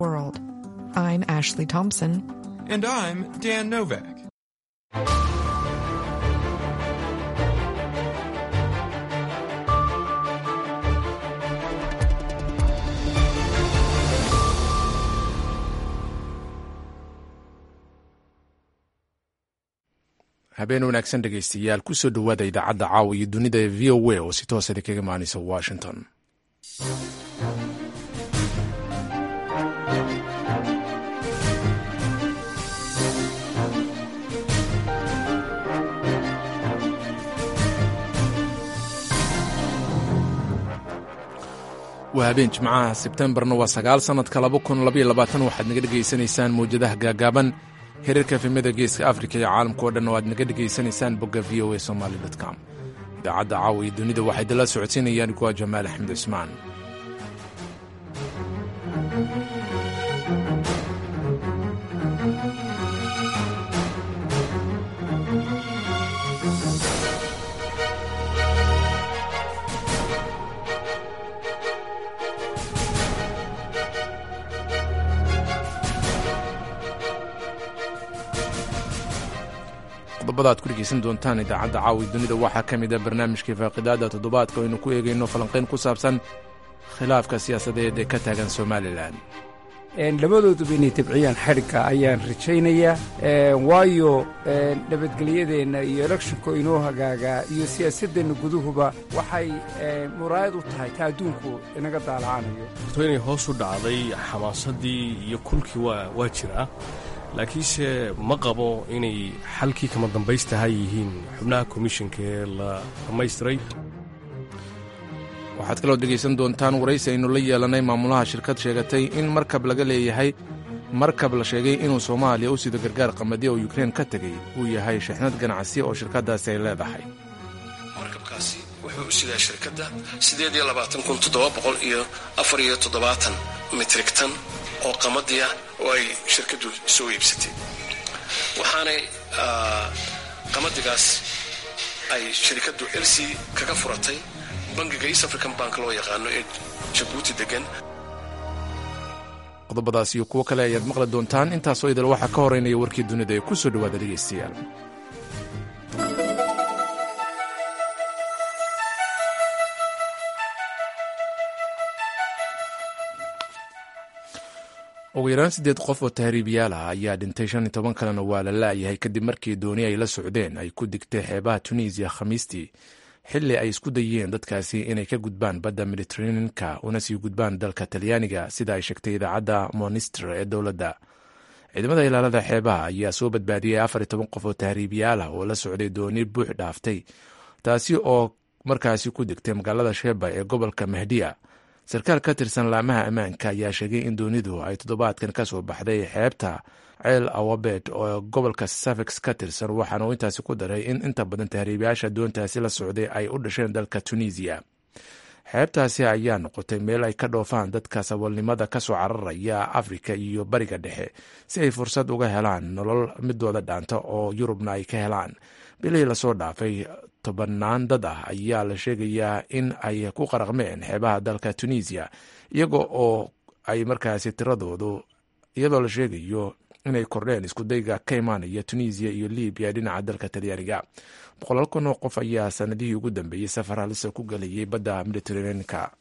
World. I'm Ashley Thompson. And I'm Dan Novak. habeen wanaagsan dhegaystayaal kusoo dhowaada idaacadda caawa iyo dunida ee v o a oo si toosada kaga imaanaysa washington waa habeen jimcaha sebtembarna waa sagaal sannadka laba kun labaiyo labaatan waxaad naga dhegaysanaysaan mawjadaha gaagaaban xiriirka efemada geeska afrika iyo caalamka oo dhan oo aad naga dhegaysanaysaan bogga v o a somaali com idaacadda caawa iyo dunida waxay dala socodsiinayaan kuwa jamaal axmed cismaan qodobada aad ku dhegaysan doontaan idaacadda caawi dunida waxaa ka mid a barnaamijkii faaqidaada toddobaadka aynu ku eegayno falanqayn ku saabsan khilaafka siyaasadeed ee ka taagan somalilan labadooduba inay tabciyaan xadhigga ayaan rajaynayaa waayo nabadgelyadeenna iyo elekshinko inoo hagaagaa iyo siyaasaddeenna guduhuba waxay muraayad u tahay ta adduunku inaga daalacanayo to inay hoos u dhacday xamaasadii iyo kulkii waa jiraa laakiinse ma qabo inay xalkii kama dambaystaha yihiin xubnaha komishinka ee la dhammaystiray waxaad kaloo dhegaysan doontaan waraysi aynu la yeelanay maamulaha shirkad sheegatay in markab laga leeyahay markab la sheegay inuu soomaaliya u sido gargaar qamadi oo yukrein ka tegey uu yahay shixnad ganacsi oo shirkaddaasi ay leedahay markabkaasi wuxuu u sidaa shirkadda iyo mitrigtan oo qamadiya oo ay shirkaddu soo iibsatay waxaanay qamadigaas ay shirkaddu elsi kaga furatay bangiga east african bank loo yaqaano ee jabuuti degan qodobadaas iyo kuwo kale ayaad maqli doontaan intaasoo idil waxaa ka horeynaya warkii dunida ee ku soo dhowaada dhegaystayaal ugu yaraan siddeed qof oo tahriibiyaal ah ayaa dhintay shan iyo toban kalena waa la la'yahay kadib markii dooni ay la socdeen ay ku digtay xeebaha tunisiya khamiistii xilli ay isku dayeen dadkaasi inay ka gudbaan badda mediteraneanka una sii gudbaan dalka talyaaniga sida ay sheegtay idaacadda monister ee dowladda ciidamada ilaalada xeebaha ayaa soo badbaadiyey afar iyo toban qof oo tahriibiyaal ah oo la socday dooni buux dhaaftay taasi oo markaasi ku digtay magaalada sheeba ee gobolka mahdiya sarkaal ka tirsan laamaha ammaanka ayaa sheegay in doonidu ay toddobaadkan ka soo baxday xeebta ceel awabed oo gobolka safex ka tirsan waxaana uu intaasi ku daray in inta badan tahriibayaasha doontaasi la socday ay u dhasheen dalka tunisiya xeebtaasi ayaa noqotay meel ay ka dhoofaan dadka saboolnimada ka soo cararaya afrika iyo bariga dhexe si ay fursad uga helaan nolol midooda dhaanta oo yurubna ay ka helaan bilihii lasoo dhaafay tobanaan dad ah ayaa la sheegayaa in ay ku qaraqmeen xeebaha dalka tunisiya iyaga oo ay markaasi tiradoodu iyadoo la sheegayo inay kordheen iskudayga ka imaanaya tunisiya iyo libiya dhinaca dalka talyaaniga boqolaal kun oo qof ayaa sanadihii ugu dambeeyey safar halisa ku galayay badda mediteraneanka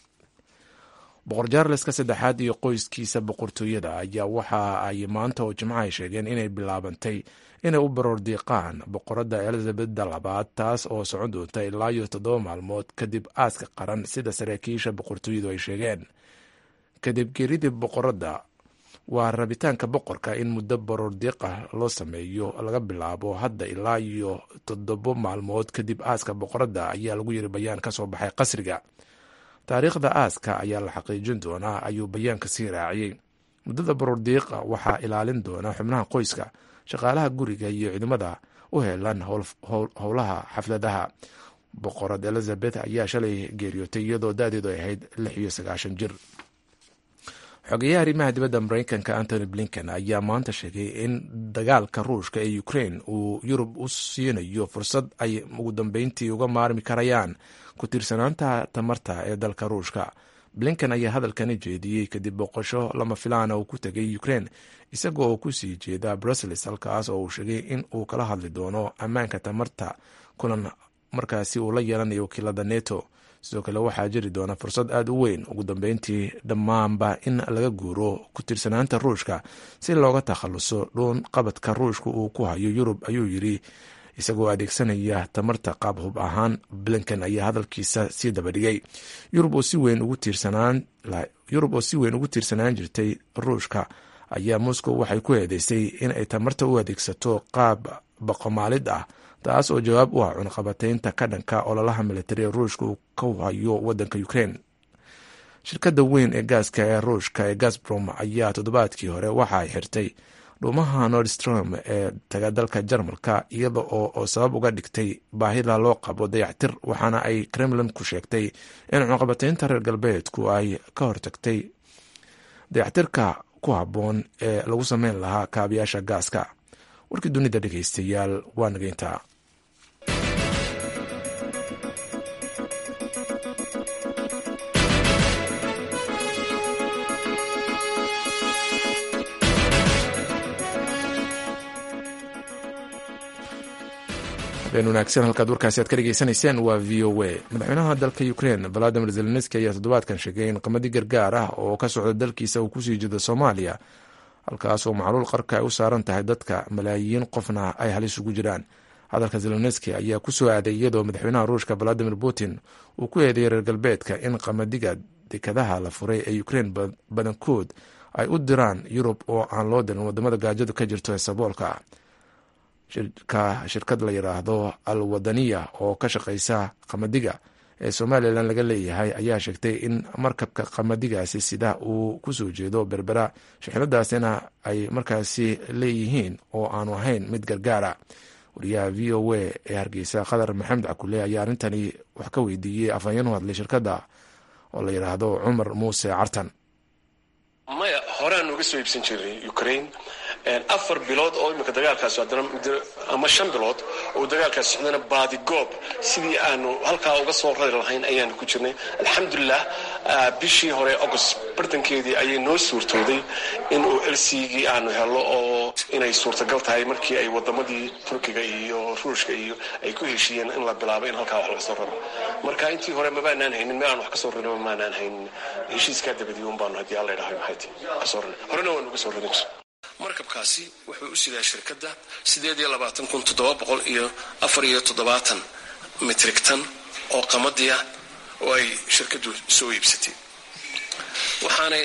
boqor jaarleska saddexaad iyo qoyskiisa boqortooyada ayaa waxa ay maanta oo jimco ay sheegeen inay bilaabantay inay u baroor diiqaan boqoradda elizabeda labaad taas oo socon doonta ilaa iyo toddoba maalmood kadib aaska qaran sida saraakiisha boqortooyadu ay sheegeen kadib geeridii boqoradda waa rabitaanka boqorka in muddo baroor diiqa loo sameeyo laga bilaabo hadda ilaa iyo toddobo maalmood kadib aaska boqoradda ayaa lagu yiri bayaan ka soo baxay qasriga taariikhda aaska ayaa la xaqiijin doonaa ayuu bayaanka sii raaciyey muddada baroor diiqa waxaa ilaalin doona xubnaha qoyska shaqaalaha guriga iyo ciidamada u heelan howlaha xafladaha boqorad elizabeth ayaa shalay geeriyootay iyadoo da-deedu ay ahayd lix iyo sagaashan jir xogeyaha arrimaha dibadda mareykanka antony blinken ayaa maanta sheegay in dagaalka ruushka ee ukraine uu yurub u siinayo fursad ay ugu dambeyntii uga maarmi karayaan ku tiirsanaanta tamarta ee dalka ruushka blinken ayaa hadalkani jeediyey kadib boqosho lama filaana uu ku tegay ukraine isaga oo kusii jeeda brussels halkaas oo uu sheegay in uu kala hadli doono ammaanka tamarta kulan markaasi uu la yeelanayo wakiilada neto sidoo kale waxaa jiri doona fursad aada u weyn ugu dambeyntii dhammaanba in laga guuro ku tirsanaanta ruushka si looga takhaluso dhuun qabadka ruushka uu ku hayo yurub ayuu yiri isagoo adeegsanaya tamarta qaab hub ahaan blinken ayaa hadalkiisa sii dabadhigay yurub oo si weyn ugu tiirsanaan jirtay ruushka ayaa moscow waxay ku eedeysay in ay tamarta u adeegsato qaab baqomaalid ah taas oo jawaab u ah cunaqabateynta ka dhanka ololaha militari ee ruushka uu ka hayo wadanka ukraine shirkadda weyn ee gaaska ee ruushka ee gasbrom ayaa toddobaadkii hore waxa ay xirtay dhuumaha nordstrom ee taga dalka jarmalka iyada oo sabab uga dhigtay baahida loo qabo dayactir waxaana ay kremlin ku sheegtay in cunaqabateynta reer galbeedku ay ka hortagtay dayactirka ku habboon ee lagu sameyn lahaa kaabiyaasha gaaska warkii dunida dhegeystayaal waa nageyntaa habeen wanaagsan halkaad warkaasi aad ka dhegeysanayseen waa v o a madaxweynaha dalka ukraine valadimir zelenski ayaa toddobaadkan sheegay in qamadi gargaar ah oo ka socda dalkiisa uu kusii jeedo soomaaliya halkaas oo macluul qarka ay u saaran tahay dadka malaayiin qofna ay halis ugu jiraan hadalka zelenski ayaa ku soo aaday iyadoo madaxweynaha ruushka valadimir putin uu ku eedeeyay reer galbeedka in qamadiga dekadaha la furay ee ukraine badankood ay u diraan yurub oo aan loo dirin wadamada gaajadu ka jirto ee saboolka shirkad la yidhaahdo al wadaniya oo ka shaqeysa qamadiga ee somalilan laga leeyahay ayaa sheegtay in markabka qamadigaasi sida uu kusoo jeedo berbera shixnadaasina ay markaasi leeyihiin oo aanu ahayn mid gargaara wariyaha v o a ee hargeysa khadar maxamed cakule ayaa arrintani wax ka weydiiyey afhayeen u hadlay shirkadda oo la yidhaahdo cumar muuse cartan maya horaan uga soo iibsan jiray ukraine afar bilood oo imika dagaalkaas haddana ama shan bilood oo dagaalkaas socdana baadigoob sidii aanu halkaa uga soo rari lahayn ayaanu ku jirnay alxamdulilah bishii hore august bartankeedii ayay noo suurtooday in uu elsigii aanu helo oo inay suurtagal tahay markii ay wadamadii turkiga iyo ruushka iyo ay ku heshiiyeen in la bilaabo in halkaa wax laga soo raro marka intii hore mabaanaan haynin meel aan wax ka soo rarin maanaan haynin heshiiskaa dabadii un baanu haddii alla idhahay maxay ti kasoo rarin horena waan uga soo rarin jir markabkaasi wuxuu u sidaa shirkadda sideed iyo labaatan kun toddoba boqol iyo afar iyo toddobaatan mitrig tan oo qamadiya oo ay shirkaddu soo iibsatay waxaanay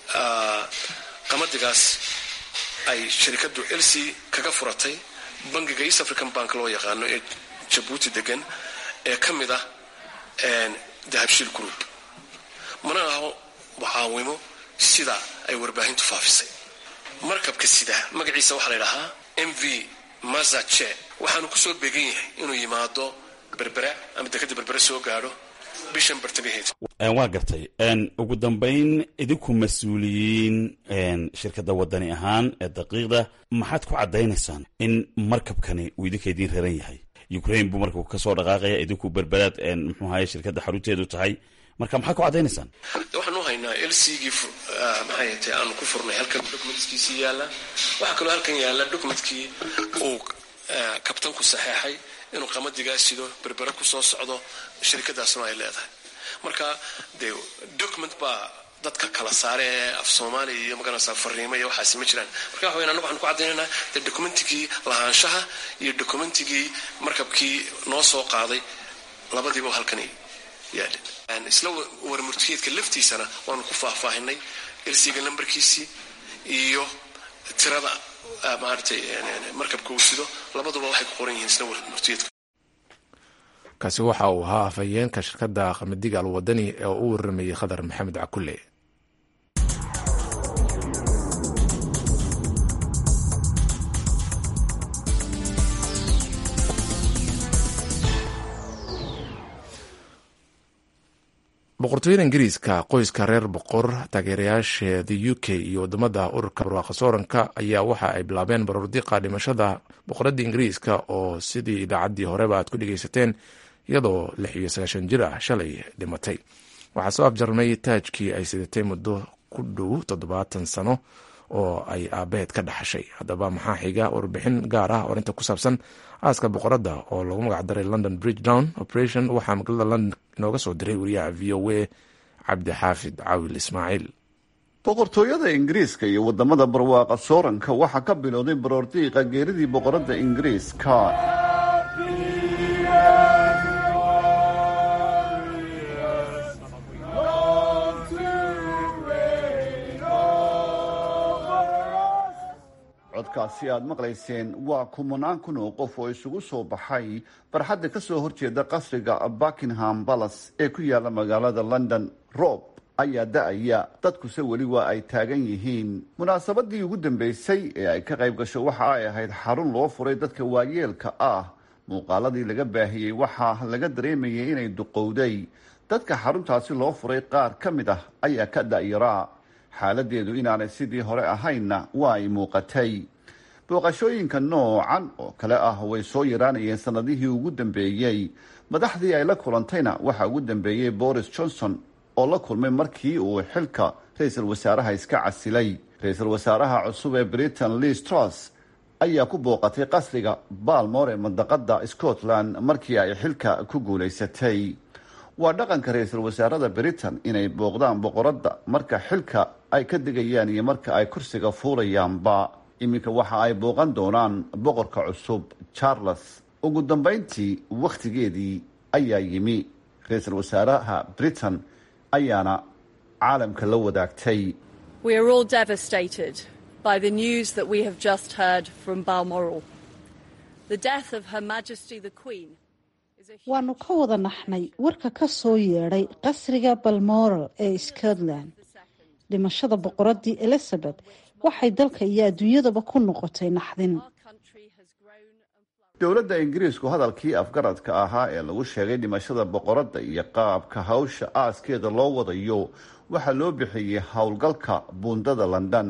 qamadigaas ay shirkaddu elsi kaga furatay bangiga east african bank loo yaqaano ee jabuuti degan ee ka mid ah dahabshiil group mana aho mucaawimo sida ay warbaahintu faafisay markabka sida magaciisa waxaa la ydhahaa m v mazache waxaanu kusoo beegan yahay inuu yimaado berbera ama dekadda berbere soo gaadho bishan bartamaheed waa gartay ugu dambayn idinku mas-uuliyiin shirkadda wadani ahaan ee daqiiqda maxaad ku caddaynaysaan in markabkani uu idinka idiin raran yahay ukraine buu markabku kasoo dhaqaaqaya idinku berberaad muxuu ahaye shirkadda xarunteedu tahay marka maxaad ku caddaynaysaan waxaan u haynaa lcgii maxay tay aanu ku furnay halkan documentskiisii yaalla waxaa kaloo halkan yaalla documentkii uu kabtanku saxeexay inuu qamadigaa sido berbere kusoo socdo shirkadaasna ay leedahay marka dee document baa dadka kala saare ee af soomaaliya iyo maganaysaa fariimo iyo waxaasi ma jiraan marka waxa weyn anagu waxaan ku caddaynayna dee documentigii lahaanshaha iyo documentigii markabkii noo soo qaaday labadiiba halkan yaadhin isla warmurtiyeedka laftiisana waanu ku faahfaahinay elsiga lambarkiisii iyo tirada maaratay markabka uu sido labaduba waxay ku qoran yihiin isla warmurtiyeedka kaasi waxa uu ahaa afhayeenka shirkadda qamadiga alwadani ee u waramayey khadar maxamed cakule boqortooyada ingiriiska qoyska reer boqor taageerayaasheeda u k iyo wadamada ururka barwaaqa sooranka ayaa waxa ay bilaabeen baroordiqa dhimashada boqoradda ingiriiska oo sidii idaacaddii horeba aad ku dhegeysateen iyadoo lix iyo sagaashan jir ah shalay dhimatay waxaa soo afjarmay taajkii ay sidatay muddo ku dhow toddobaatan sano oo ay aabaheed ka dhaxashay haddaba maxaa xiga warbixin gaar ah orinta ku saabsan aaska boqoradda oo lagu magacdaray london bridge down operation waxaa magaalada london inooga soo diray wariyaha v o a cabdixaafid cawil ismaaciil boqortooyada ingiriiska iyo wadamada barwaaqa sooranka waxaa ka bilowday baroordiiqa geeridii boqoradda ingiriiska codkaasi aad maqlayseen waa kumanaan kun oo qof oo isugu soo baxay barxadda ka soo horjeeda qasriga buckingham palace ee ku yaala magaalada london roob ayaa da-aya dadkuse weli waa ay taagan yihiin munaasabadii ugu dambeysay ee ay ka qayb gasho waxa ay ahayd xarun loo furay dadka waayeelka ah muuqaaladii laga baahiyey waxaa laga dareemayay inay duqowday dadka xaruntaasi loo furay qaar ka mid ah ayaa ka da-yaraa xaaladeedu inaanay sidii hore ahaynna waa ay muuqatay booqashooyinka noocan oo kale ah way soo yaraanayeen sanadihii ugu dambeeyey madaxdii ay la kulantayna waxaa ugu dambeeyey boris johnson oo la kulmay markii uu xilka ra-iisul wasaaraha iska casilay ra-iisul wasaaraha cusub ee britain liz truss ayaa ku booqatay qasriga balmore ee mandaqada scotland markii ay xilka ku guulaysatay waa dhaqanka ra-iisul wasaarada britain inay booqdaan boqoradda marka xilka ay ka degayaan iyo marka ay kursiga fuulayaanba iminka waxa ay booqan doonaan boqorka cusub charles ugu dambeyntii wakhtigeedii ayaa yimi ra-iisul wasaaraha britain ayaana caalamka la wadaagtay waanu ka wada naxnay warka ka soo yeedhay qasriga balmoral ee scotland dhimashada boqoradii elizabeth waxay dalka iyo adduunyadaba ku noqotay naxdin dowladda ingiriisku hadalkii afgaradka ahaa ee lagu sheegay dhimashada boqoradda iyo qaabka hawsha aaskeeda loo wadayo waxaa loo bixiyey howlgalka buundada london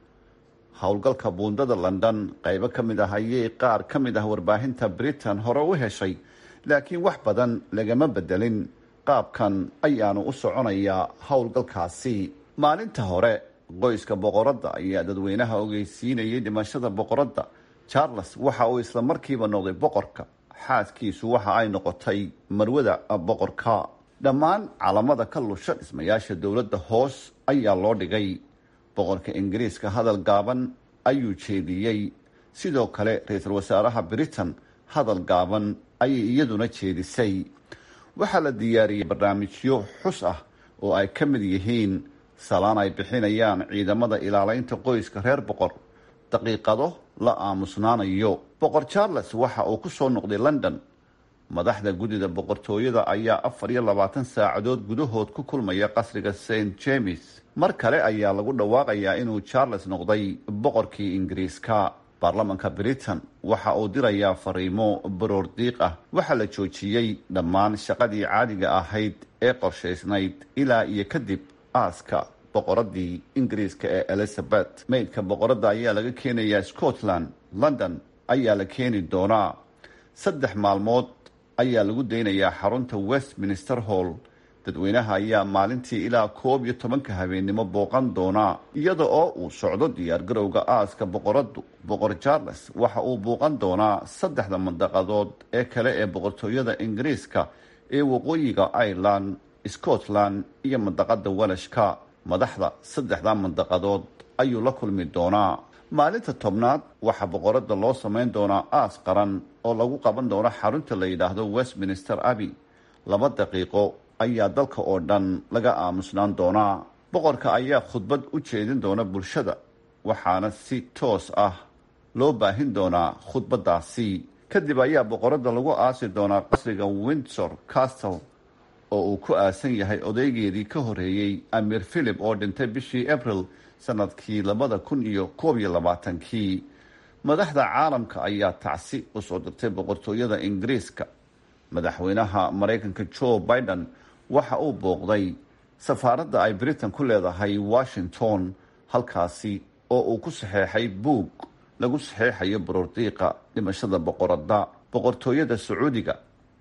howlgalka buundada london qaybo ka mid ah ayay qaar ka mid ah warbaahinta britain hore u heshay laakiin wax badan lagama bedelin qaabkan ayaanu u soconayaa howlgalkaasi maalinta hore qoyska boqoradda ayaa dadweynaha ogeysiinayay dhimashada boqoradda charles waxa uu isla markiiba noqday boqorka xaaskiisu waxa ay noqotay marwada boqorka dhammaan calamada ka lusha dhismayaasha dowladda hoos ayaa loo dhigay boqorka ingiriiska hadal gaaban ayuu jeediyey sidoo kale ra-iisul wasaaraha britain hadal gaaban ayay iyaduna jeedisay waxaa la diyaariyey barnaamijyo xus ah oo ay ka mid yihiin salaan ay bixinayaan ciidamada ilaaleynta qoyska reer boqor daqiiqado la aamusnaanayo boqor charles waxa uu ku soo noqday london madaxda guddida boqortooyada ayaa afar iyo labaatan saacadood gudahood ku kulmaya qasriga st james mar kale ayaa lagu dhawaaqayaa inuu charles noqday boqorkii ingiriiska baarlamanka britain waxa uu dirayaa fariimo baroor diiq ah waxaa la joojiyey dhammaan shaqadii caadiga ahayd ee qorshaysnayd ilaa iyo kadib aaska boqoradii ingiriiska ee elizabeth maydka boqoradda ayaa laga keenayaa scotland london ayaa la keeni doonaa saddex maalmood ayaa lagu daynayaa xarunta westminster hall dadweynaha ayaa maalintii ilaa koob iyo tobanka habeennimo booqan doonaa iyada oo uu socdo diyaargarowga aaska boqoraddu boqor charles waxa uu booqan doonaa saddexda mandaqadood ee kale ee boqortooyada ingiriiska ee waqooyiga ireland scotland iyo mandaqada welashka madaxda saddexda mandaqadood ayuu la kulmi doonaa maalinta tobnaad waxaa boqoradda loo samayn doonaa aas qaran oo lagu qaban doono xarunta la yidhaahdo westminster abbey laba daqiiqo ayaa dalka oo dhan laga aamusnaan doonaa boqorka ayaa khudbad u jeedin doona bulshada waxaana si toos ah loo baahin doonaa khudbadaasi kadib ayaa boqoradda lagu aasi doonaa qasriga windsor castle oo uu ku aasan yahay odaygeedii ka horeeyey amir philip oo dhintay bishii abril sanadkii labada kun iyo koob iyo labaatankii madaxda caalamka ayaa tacsi usoo dirtay boqortooyada ingiriiska madaxweynaha maraykanka joe biden waxa uu booqday safaaradda ay britain ku leedahay washington halkaasi oo uu ku saxeexay buug lagu saxeexayo baroordiiqa dhimashada boqoradda boqortooyada sacuudiga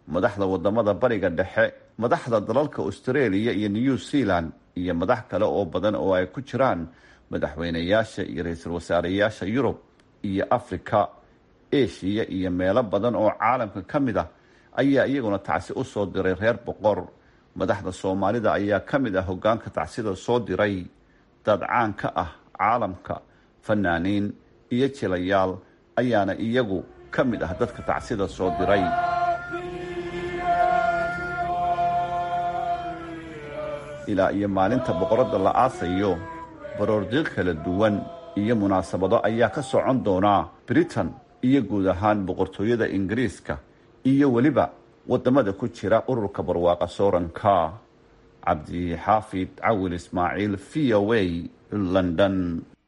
madaxda wadamada bariga dhexe madaxda dalalka australia iyo new zealand iyo madax kale oo badan oo ay ku jiraan madaxweynayaasha iyo ra-iisul wasaareyaasha yurub iyo afrika eshiya iyo meelo badan oo caalamka ka mid ah ayaa iyaguna tacsi u soo diray reer boqor madaxda soomaalida ayaa ka mid ah hogaanka tacsida soo diray dad caan ka ah caalamka fanaaniin iyo jilayaal ayaana iyagu ka mid ah dadka tacsida soo diray ilaa iyo maalinta boqoradda la aasayo baroordiiq kala duwan iyo munaasabado ayaa ka socon doonaa britain iyo guud ahaan boqortooyada ingiriiska iyo weliba wadamada ku jira ururka barwaaqa sooranka cabdixaafid cawil ismaaciil v o a london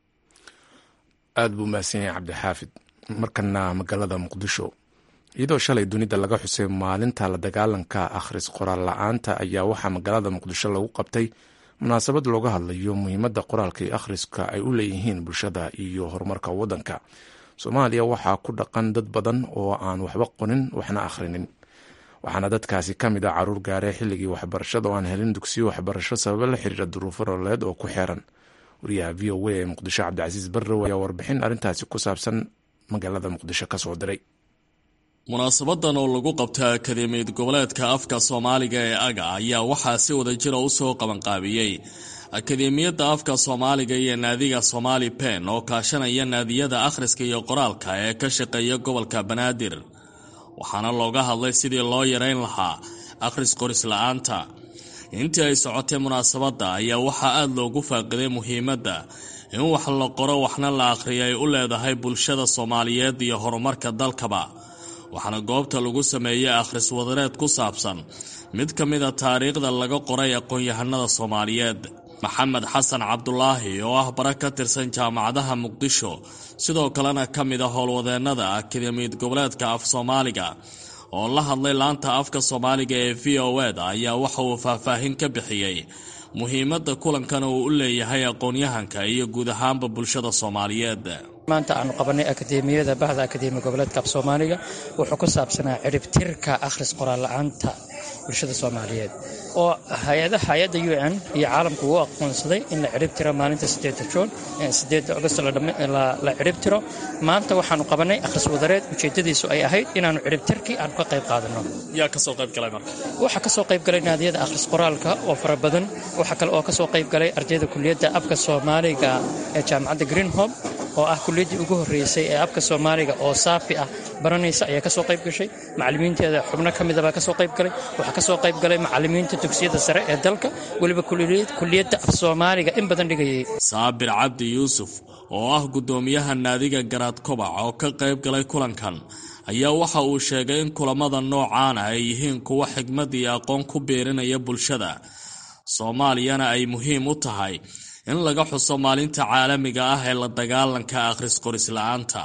aada buu mahadsan yahay cabdixaafid markana magaalada muqdisho iyadoo shalay dunida laga xusay maalinta la dagaalanka akhris qoraal la-aanta ayaa waxaa magaalada muqdisho lagu qabtay munaasabad looga hadlayo muhiimadda qoraalka iyo akhriska ay u leeyihiin bulshada iyo horumarka waddanka soomaaliya waxaa ku dhaqan dad badan oo aan waxba qonin waxna akhrinin waxaana dadkaasi ka mid ah caruur gaaree xilligii waxbarashada oo aan helin dugsiyo waxbarasho sababo la xiriira duruufo nololeed oo ku xeeran wariyaha v o a ee muqdisho cabdicasiis barrow ayaa warbixin arrintaasi ku saabsan magaalada muqdisho ka soo diray munaasabadan oo lagu qabtay akademiyad goboleedka afka soomaaliga ee aga ayaa waxaa si wada jira u soo qabanqaabiyey akademiyadda afka soomaaliga iyo naadiga somaali pen oo kaashanaya naadiyada akhriska iyo qoraalka ee ka shaqeeya gobolka banaadir waxaana looga hadlay sidii loo yareyn lahaa akhris qoris la-aanta intii ay socotay munaasabadda ayaa waxaa aada loogu faaqiday muhiimadda in wax la qoro waxna la akhriyo ay u leedahay bulshada soomaaliyeed iyo horumarka dalkaba waxaana goobta lagu sameeyey akhris wadareed ku saabsan mid ka mida taariikhda laga qoray aqoon-yahanada soomaaliyeed maxamed xasan cabdulaahi oo ah bara ka tirsan jaamacadaha muqdisho sidoo kalena ka mid a howlwadeennada akademiyad goboleedka af soomaaliga oo la hadlay laanta afka soomaaliga ee v o eda ayaa waxa uu faahfaahin ka bixiyey muhiimadda kulankan uu u leeyahay aqoon-yahanka iyo guud ahaanba bulshada soomaaliyeed maanta aanu qabanay akademiyada bahda akademiya goboleedka af soomaaliga wuxuu ku saabsanaa ciribtirka akhris qoraal la-aanta bulshada soomaaliyeed oo hay-ada hay-adda u n iyo caalamku uu aqoonsaday in la ciribtiro maalinta sideeda juun sideeda agost la ciribtiro maanta waxaanu qabanay akhris wadareed ujeedadiisu ay ahayd inaanu ciribtirkii aanu ka qayb qaadano yaa kasoo qaybgalay marka waxaa kasoo qaybgalay naadiyada akhris qoraalka oo fara badan waxaa kale oo kasoo qaybgalay ardayda kuliyadda afka soomaaliga ee jaamacadda greenhob oo ah kuliyaddii ugu horreysay ee afka soomaaliga oo saafi ah baranaysa ayaa kasoo qayb gashay macallimiinteeda xubno ka midabaa kasoo qayb galay waxaa kasoo qayb galay macallimiinta dugsiyada sare ee dalka weliba kuliyadda af soomaaliga in badan dhigayay saabir cabdi yuusuf oo ah guddoomiyaha naadiga garaad kobac oo ka qayb galay kulankan ayaa waxa uu sheegay in kulamada noocaana ay yihiin kuwo xigmad iyo aqoon ku biirinaya bulshada soomaaliyana ay muhiim u tahay in laga xuso maalinta caalamiga ah ee la dagaalanka akhris qoris la-aanta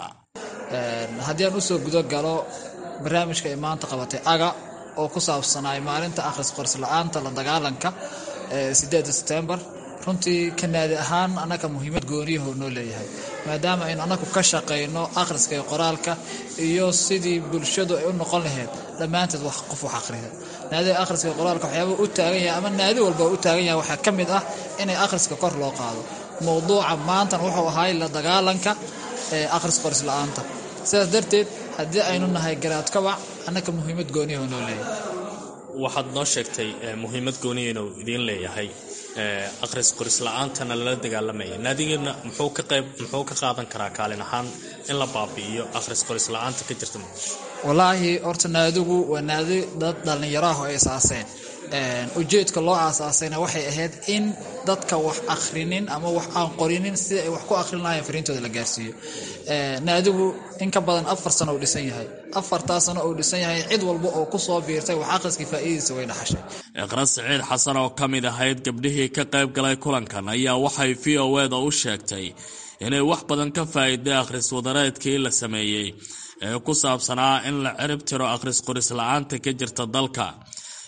haddii aan usoo gudo galo barnaamijka ay maanta qabatay aga oo ku saabsanaay maalinta akhris qoris la-aanta la dagaalanka sideeda setembar runtii kanaadi ahaan annaga muhiimad gooniyaho noo leeyahay maadaama aynu annagu ka shaqayno akhriska iyo qoraalka iyo sidii bulshadu ay u noqon lahayd dhammaanteed wax qof wax akhriya naadiga akhriska iyo qoraalka waxyaaba u taagan yahay ama naadi walba u taagan yahay waxaa ka mid ah inay akhriska kor loo qaado mowduuca maantan wuxuu ahay la dagaalanka ee akhris qoris la-aanta sidaas darteed haddii aynu nahay garaad kabac annaga muhiimad gooniyaho noo leeyahay waxaad noo sheegtay muhiimad gooniya inuu idiin leeyahay akhris qoris la-aantana lala dagaalamaya naadigeena muxuu ka qayb muxuu ka qaadan karaa kaalin ahaan in la baabi'iyo akhris qoris la-aanta ka jirta muqdisho wallaahi horta naadigu waa naadi dad dhallinyaraho ay asaaseen ujeedka loo aasaasayna waxay ahayd in dadka wax akhrinin ama wax aan qorinin sida ay wax ku akhrin lahayen fariintooda la gaarsiiyo naadigu in ka badan afar sano uu dhisan yahay afartaa sano uu dhisan yahay cid walba oo kusoo biirtay wax akhriskii faa'iidadiisa way dhaxashay iqra siciid xasan oo ka mid ahayd gabdhihii ka qayb galay kulankan ayaa waxay v o eda u sheegtay inay wax badan ka faa'iiday akhris wadareedkii la sameeyey ee ku saabsanaa in la cirib tiro akhris qoris la-aanta ka jirta dalka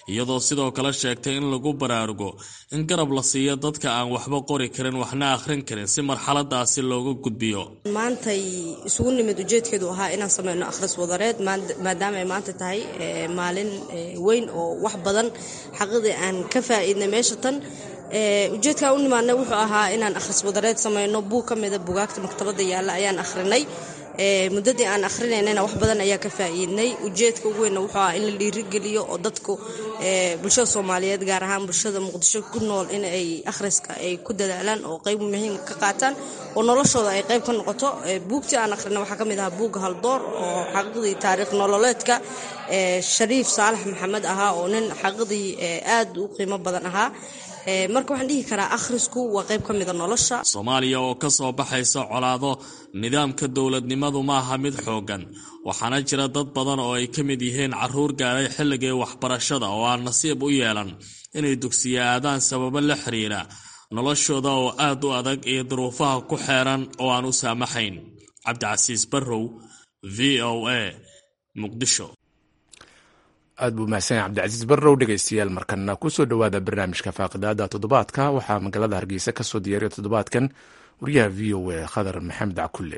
iyadoo sidoo kale sheegtay in lagu baraarugo in garab la siiyo dadka aan waxba qori karin waxna akhrin karin si marxaladaasi looga gudbiyo maantay isugu nimid ujeedkeedu ahaa inaan sameyno akhris wadareed maadaama ay maanta tahay maalin weyn oo wax badan xaqidii aan ka faa'iidnay meesha tan ujeedkaa u nimaadnay wuxuu ahaa inaan akhris wadareed sameyno buug ka mida bugaagta maktabadda yaalla ayaan akhrinay muddadii aan ahrinaynana wax badan ayaa ka faa'iidnay ujeedka ugu weynna wuxuu ahaa in la dhiirigeliyo oo dadku bulshada soomaaliyeed gaar ahaan bulshada muqdisho ku nool in ay akhriska ay ku dadaalaan oo qayb muhiim ka qaataan oo noloshooda ay qayb ka noqoto buugtii aan akhrina waxaa ka mid ahaa buugga haldoor oo xaqiiqdii taariikh nololeedka shariif saalax maxamed ahaa oo nin xaqiiqdii aad u qiimo badan ahaa marka waxaan dhihi karaa akhrisku waa qayb ka mida nolosha soomaaliya oo ka soo baxaysa colaado nidaamka dowladnimadu maaha mid xooggan waxaana jira dad badan oo ay ka mid yihiin caruur gaaray xilligii waxbarashada oo aan nasiib u yeelan inay dugsiya aadaan sababo la xiriira noloshooda oo aad u adag iyo duruufaha ku xeeran oo aan u saamaxayn cabdicasiis barrow v o a muqdisho aad buu mahadsan yahay cabdicasiis barrow dhegaystayaal markana kusoo dhowaada barnaamijka faaqidaada toddobaadka waxaa magaalada hargeysa ka soo diyaariya toddobaadkan wariyaha v o a khadar maxamed cakulle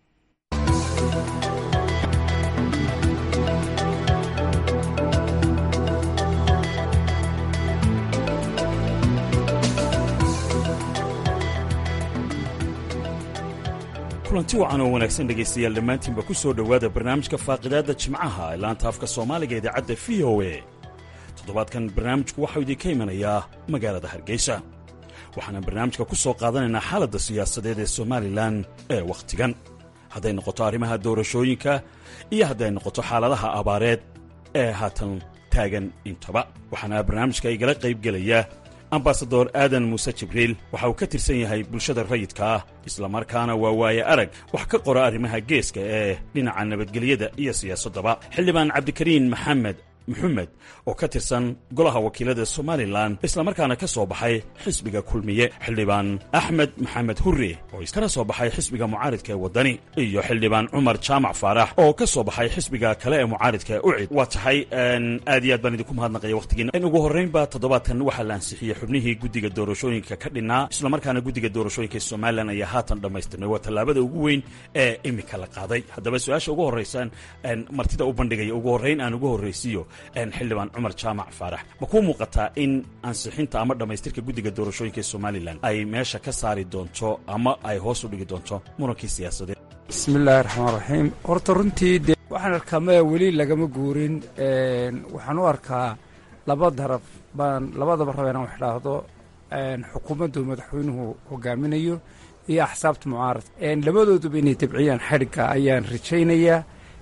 kulanti wacan oo wanaagsan dhegaystayaal dhammaantiinba ku soo dhowaada barnaamijka faaqidaadda jimcaha ee laanta afka soomaaliga idaacadda v o a toddobaadkan barnaamijku waxau idinka imanayaa magaalada hargeysa waxaana barnaamijka ku soo qaadanaynaa xaaladda siyaasadeed ee somalilan ee wakhtigan hadday noqoto arrimaha doorashooyinka iyo hadday noqoto xaaladaha abaareed ee haatan taagan intaba waxaana barnaamijka igala qaybgelaya ambasador aadan muuse jibriil waxa uu ka tirsan yahay bulshada rayidka ah islamarkaana waa waaye arag wax ka qora arrimaha geeska ee dhinaca nabadgelyada iyo siyaasaddaba xildhibaan cabdikariin maxamed maxamed oo ka tirsan golaha wakiilada somalilan islamarkaana ka soo baxay xisbiga kulmiye xildhibaan axmed maxamed hurre oo kana soo baxay xisbiga mucaaridka ee waddani iyo xildhibaan cumar jaamac faarax oo ka soo baxay xisbiga kale ee mucaaridka ee ucid waa tahay aad iyo aad baan idinku mahadnaqaya wakhtigiina in ugu horraynba toddobaadkan waxaa la ansixiyey xubnihii guddiga doorashooyinka ka dhinnaa islamarkaana guddiga doorashooyinka somalilan ayaa haatan dhammaystirnay waa tallaabada ugu weyn ee imika la qaaday haddaba su-aasha ugu horraysaan martida u bandhigaya ugu horrayn aan ugu horraysiiyo xildhibaan cumar jaamac faarax ma kuu muuqataa in ansixinta ama dhammaystirka guddiga doorashooyinka ee somalilan ay meesha ka saari doonto ama ay hoos u dhigi doonto murankii siyaasadeed bismillaahi raxmaan raxiim horta runtii dee waxaan arkaa maya weli lagama guurin waxaan u arkaa laba daraf baan labadaba raba inaan wax dhaahdo xukuumaddu madaxweynuhu hogaaminayo iyo axsaabta mucaaradka labadooduba inay tabciyaan xadhigga ayaan rajaynayaa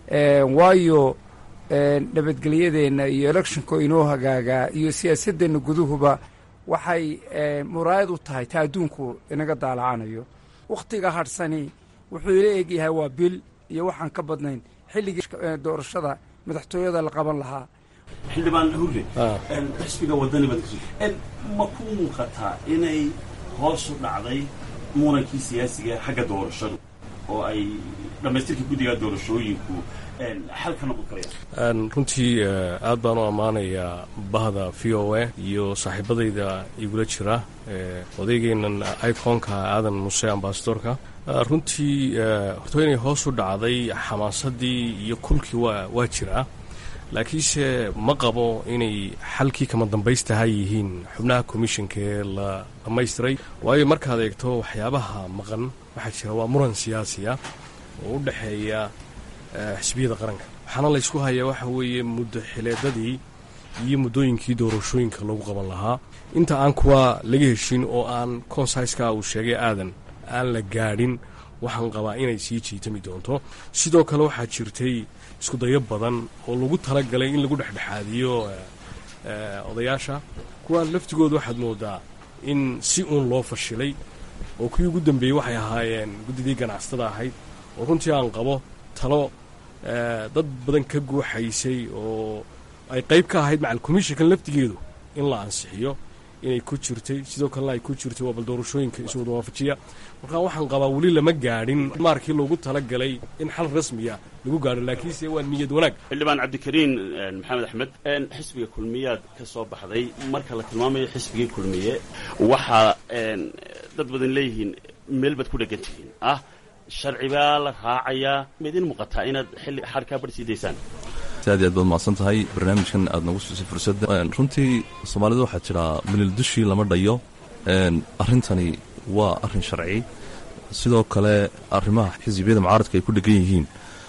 waayo nabadgelyadeenna iyo electionko inoo hagaagaa iyo siyaasadeenna guduhuba waxay muraayad u tahay ta adduunku inaga daalacanayo wakhtiga hadhsani wuxuu ila egyahay waa bil iyo waxaan ka badnayn xilligii doorashada madaxtooyada la qaban lahaa xildhibaan hurre xisbiga wadani baad ma ku muuqataa inay hoos u dhacday murankii siyaasiga xagga doorashadu oo ay dhammaystirka guddiga doorashooyinku xal ka noqon karayaan runtii aad baan u ammaanayaa bahda v o a iyo saaxiibadayda igula jira odaygeennan iconka aadan muse ambasadorka runtii horta inay hoos u dhacday xamaasadii iyo kulkii waa waa jiraa laakiinse ma qabo inay xalkii kama dambaystaha yihiin xubnaha commissionka ee la dhammaystiray waayo markaad eegto waxyaabaha maqan waxaa jira waa muran siyaasiya oo u dhexeeya xisbiyada qaranka waxaana laysku hayaa waxa weeye muddo xileedadii iyo muddooyinkii doorashooyinka lagu qaban lahaa inta aan kuwa laga heshin oo aan consaiska uu sheegay aadan aan la gaadhin waxaan qabaa inay sii jiitami doonto sidoo kale waxaa jirtay iskudayo badan oo lagu talagalay in lagu dhexdhexaadiyo odayaasha kuwaa laftigooda waxaad moodaa in si uun loo fashilay oo kuwii ugu dambeeyey waxay ahaayeen guddidii ganacsatada ahayd oo runtii aan qabo talo dad badan ka guuxaysay oo ay qayb ka ahayd macal commissionkan laftigeedu in la ansixiyo inay ku jirtay sidoo kalena ay ku jirtay waa bal doorashooyinka iswada waafajiya marka waxaan qabaa weli lama gaadhin maarkii loogu talagalay in xal rasmiya lagu gaadho laakiinse waa niyad wanaag xildhibaan cabdikariin maxamed axmed xisbiga kulmiyaad ka soo baxday marka la tilmaamayo xisbigii kulmiye waxaa dad badan leeyihiin meel baad ku dhegan tihiin ah sharci baa la raacayaa ma idin muuqataa inaad xilli xarkaa bar sii daysaan aad iyo aad baad mahadsan tahay barnaamijkan aad nagu siisay fursadda runtii soomaalida waxaa jiraa milil dushii lama dhayo arrintani waa arrin sharci sidoo kale arrimaha xisbiyada mucaaradka ay ku dhegan yihiin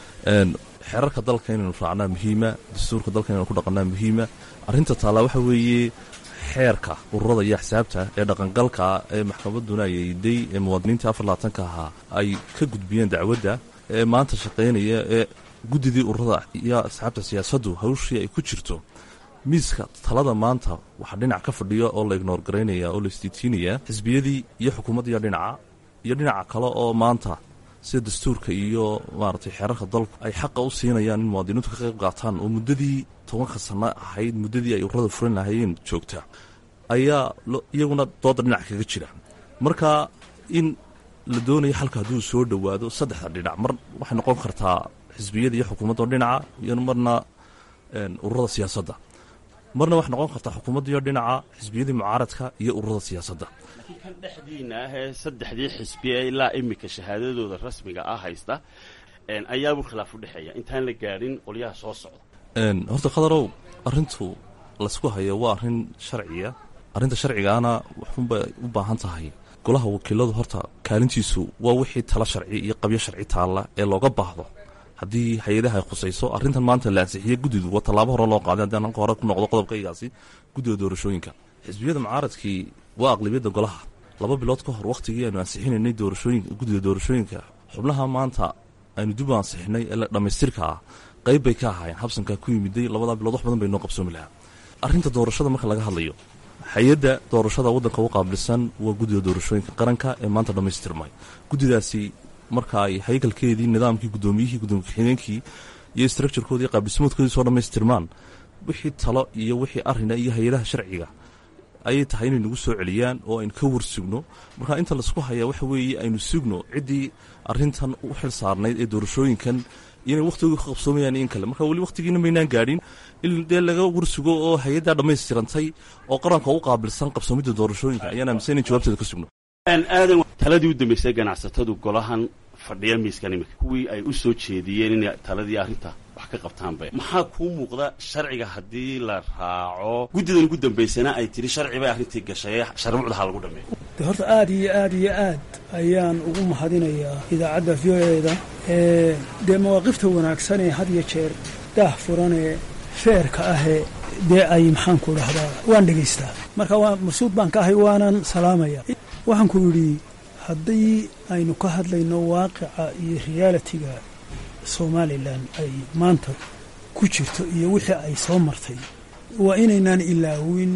xeerarka dalka inaynu raacnaa muhiima dastuurka dalka inaynu ku dhaqannaa muhiima arrinta taallaa waxa weeye xeerka ururada iyo axsaabta ee dhaqangalka ee maxkamadduna ayday ee muwaadiniintii afar labaatanka ahaa ay ka gudbiyeen dacwadda ee maanta shaqaynaya ee guddidii ururada iyo asxaabta siyaasaddu hawshii ay ku jirto miiska talada maanta waxaa dhinac ka fadhiya oo la ignoor garaynaya oo la isdiitiinaya xisbiyadii iyo xukuumaddiiyo dhinaca iyo dhinaca kale oo maanta sida dastuurka iyo maaragtay xeerarka dalku ay xaqa u siinayaan in muwaadiniintu ka qayb qaataan oo muddadii tobanka sanno ahayd muddadii ay ururada furan lahaayeen joogta ayaa iyaguna dooda dhinac kaga jira marka in la doonayo xalka hadduu soo dhowaado saddexda dhinac mar waxay noqon kartaa xisbiyada iyo xukuumadda dhinaca iyo marna ururada siyaasadda marna waxay noqon kartaa xukuumaddiiyo dhinaca xisbiyadii mucaaradka iyo ururada siyaasadda laakiin kan dhexdiina ah ee saddexdii xisbi ee ilaa imika shahaadadooda rasmiga ah haysta ayaabuu khilaaf u dhexeeya intaan la gaadhin qolyaha soo socda horta khadarow arrintu laysku hayo waa arrin sharciya arrinta sharcigaana waxunbay u baahan tahay golaha wakiiladu horta kaalintiisu waa wixii tala sharci iyo qabyo sharci taalla ee looga baahdo haddii hay-adaha ay khusayso arrintan maanta la ansixiyey guddidu waa tallaabo hore loo qaaday haddii ananka hore ku noqdo qodobkaygaasi guddida doorashooyinka xisbiyada mucaaradkii waa aqlabiyadda golaha laba bilood ka hor wakhtigii aynu ansixinaynay doorashooyin guddida doorashooyinka xubnaha maanta aynu dib u ansixinay ee dhammaystirka ah qayb bay ka ahaayeen habsankaa ku yimiday labadaa bilood wax badan bay noo qabsoomi lahaa arrinta doorashada marka laga hadlayo hay-adda doorashada waddanka u qaabilsan waa guddida doorashooyinka qaranka ee maanta dhammaystirmay guddidaasi marka ay haykalkeedii nidaamkii guddoomiyihii gudoomiye ku-xigeenkii iyo structurekoodii qaabdhismoodkoodii soo dhammaystirmaan wixii talo iyo wixii arrina iyo hay-adaha sharciga ayay tahay inay nagu soo celiyaan oo aynu ka war sugno marka inta laisku hayaa waxa weeye aynu sugno ciddii arrintan u xil saarnayd ee doorashooyinkan inay wakhtigooda ka qabsoomayaan in kale marka weli wakhtigiina maynaan gaadhin in dee laga warsugo oo hay-addaa dhammaystirantay oo qaranka u qaabilsan qabsoomidda doorashooyinka ayaan aaminsan in jawaabteeda ka sugno aadan taladii u dambaysay ganacsatadu golahan fadhiya miiskan imika kuwii ay u soo jeediyeen inay taladii arrinta wax ka qabtaanba maxaa kuu muuqda sharciga haddii la raaco guddidan ugu dambaysana ay tiri sharci bay arrintii gashay sharbuucda ha lagu dhameeyo de horta aad iyo aad iyo aad ayaan ugu mahadinayaa idaacadda v o eda ee dee mawaaqifta wanaagsan ee had iyo jeer daah furanee feerka ahee dee ay maxaanku dhahdaa waan dhegaystaa marka waa masuud baan ka ahay waanan salaamaya waxaan ku yidhi haddii aynu ka hadlayno waaqica iyo realitiga somalilan ay maanta ku jirto iyo wixii ay soo martay waa inaynaan ilaawin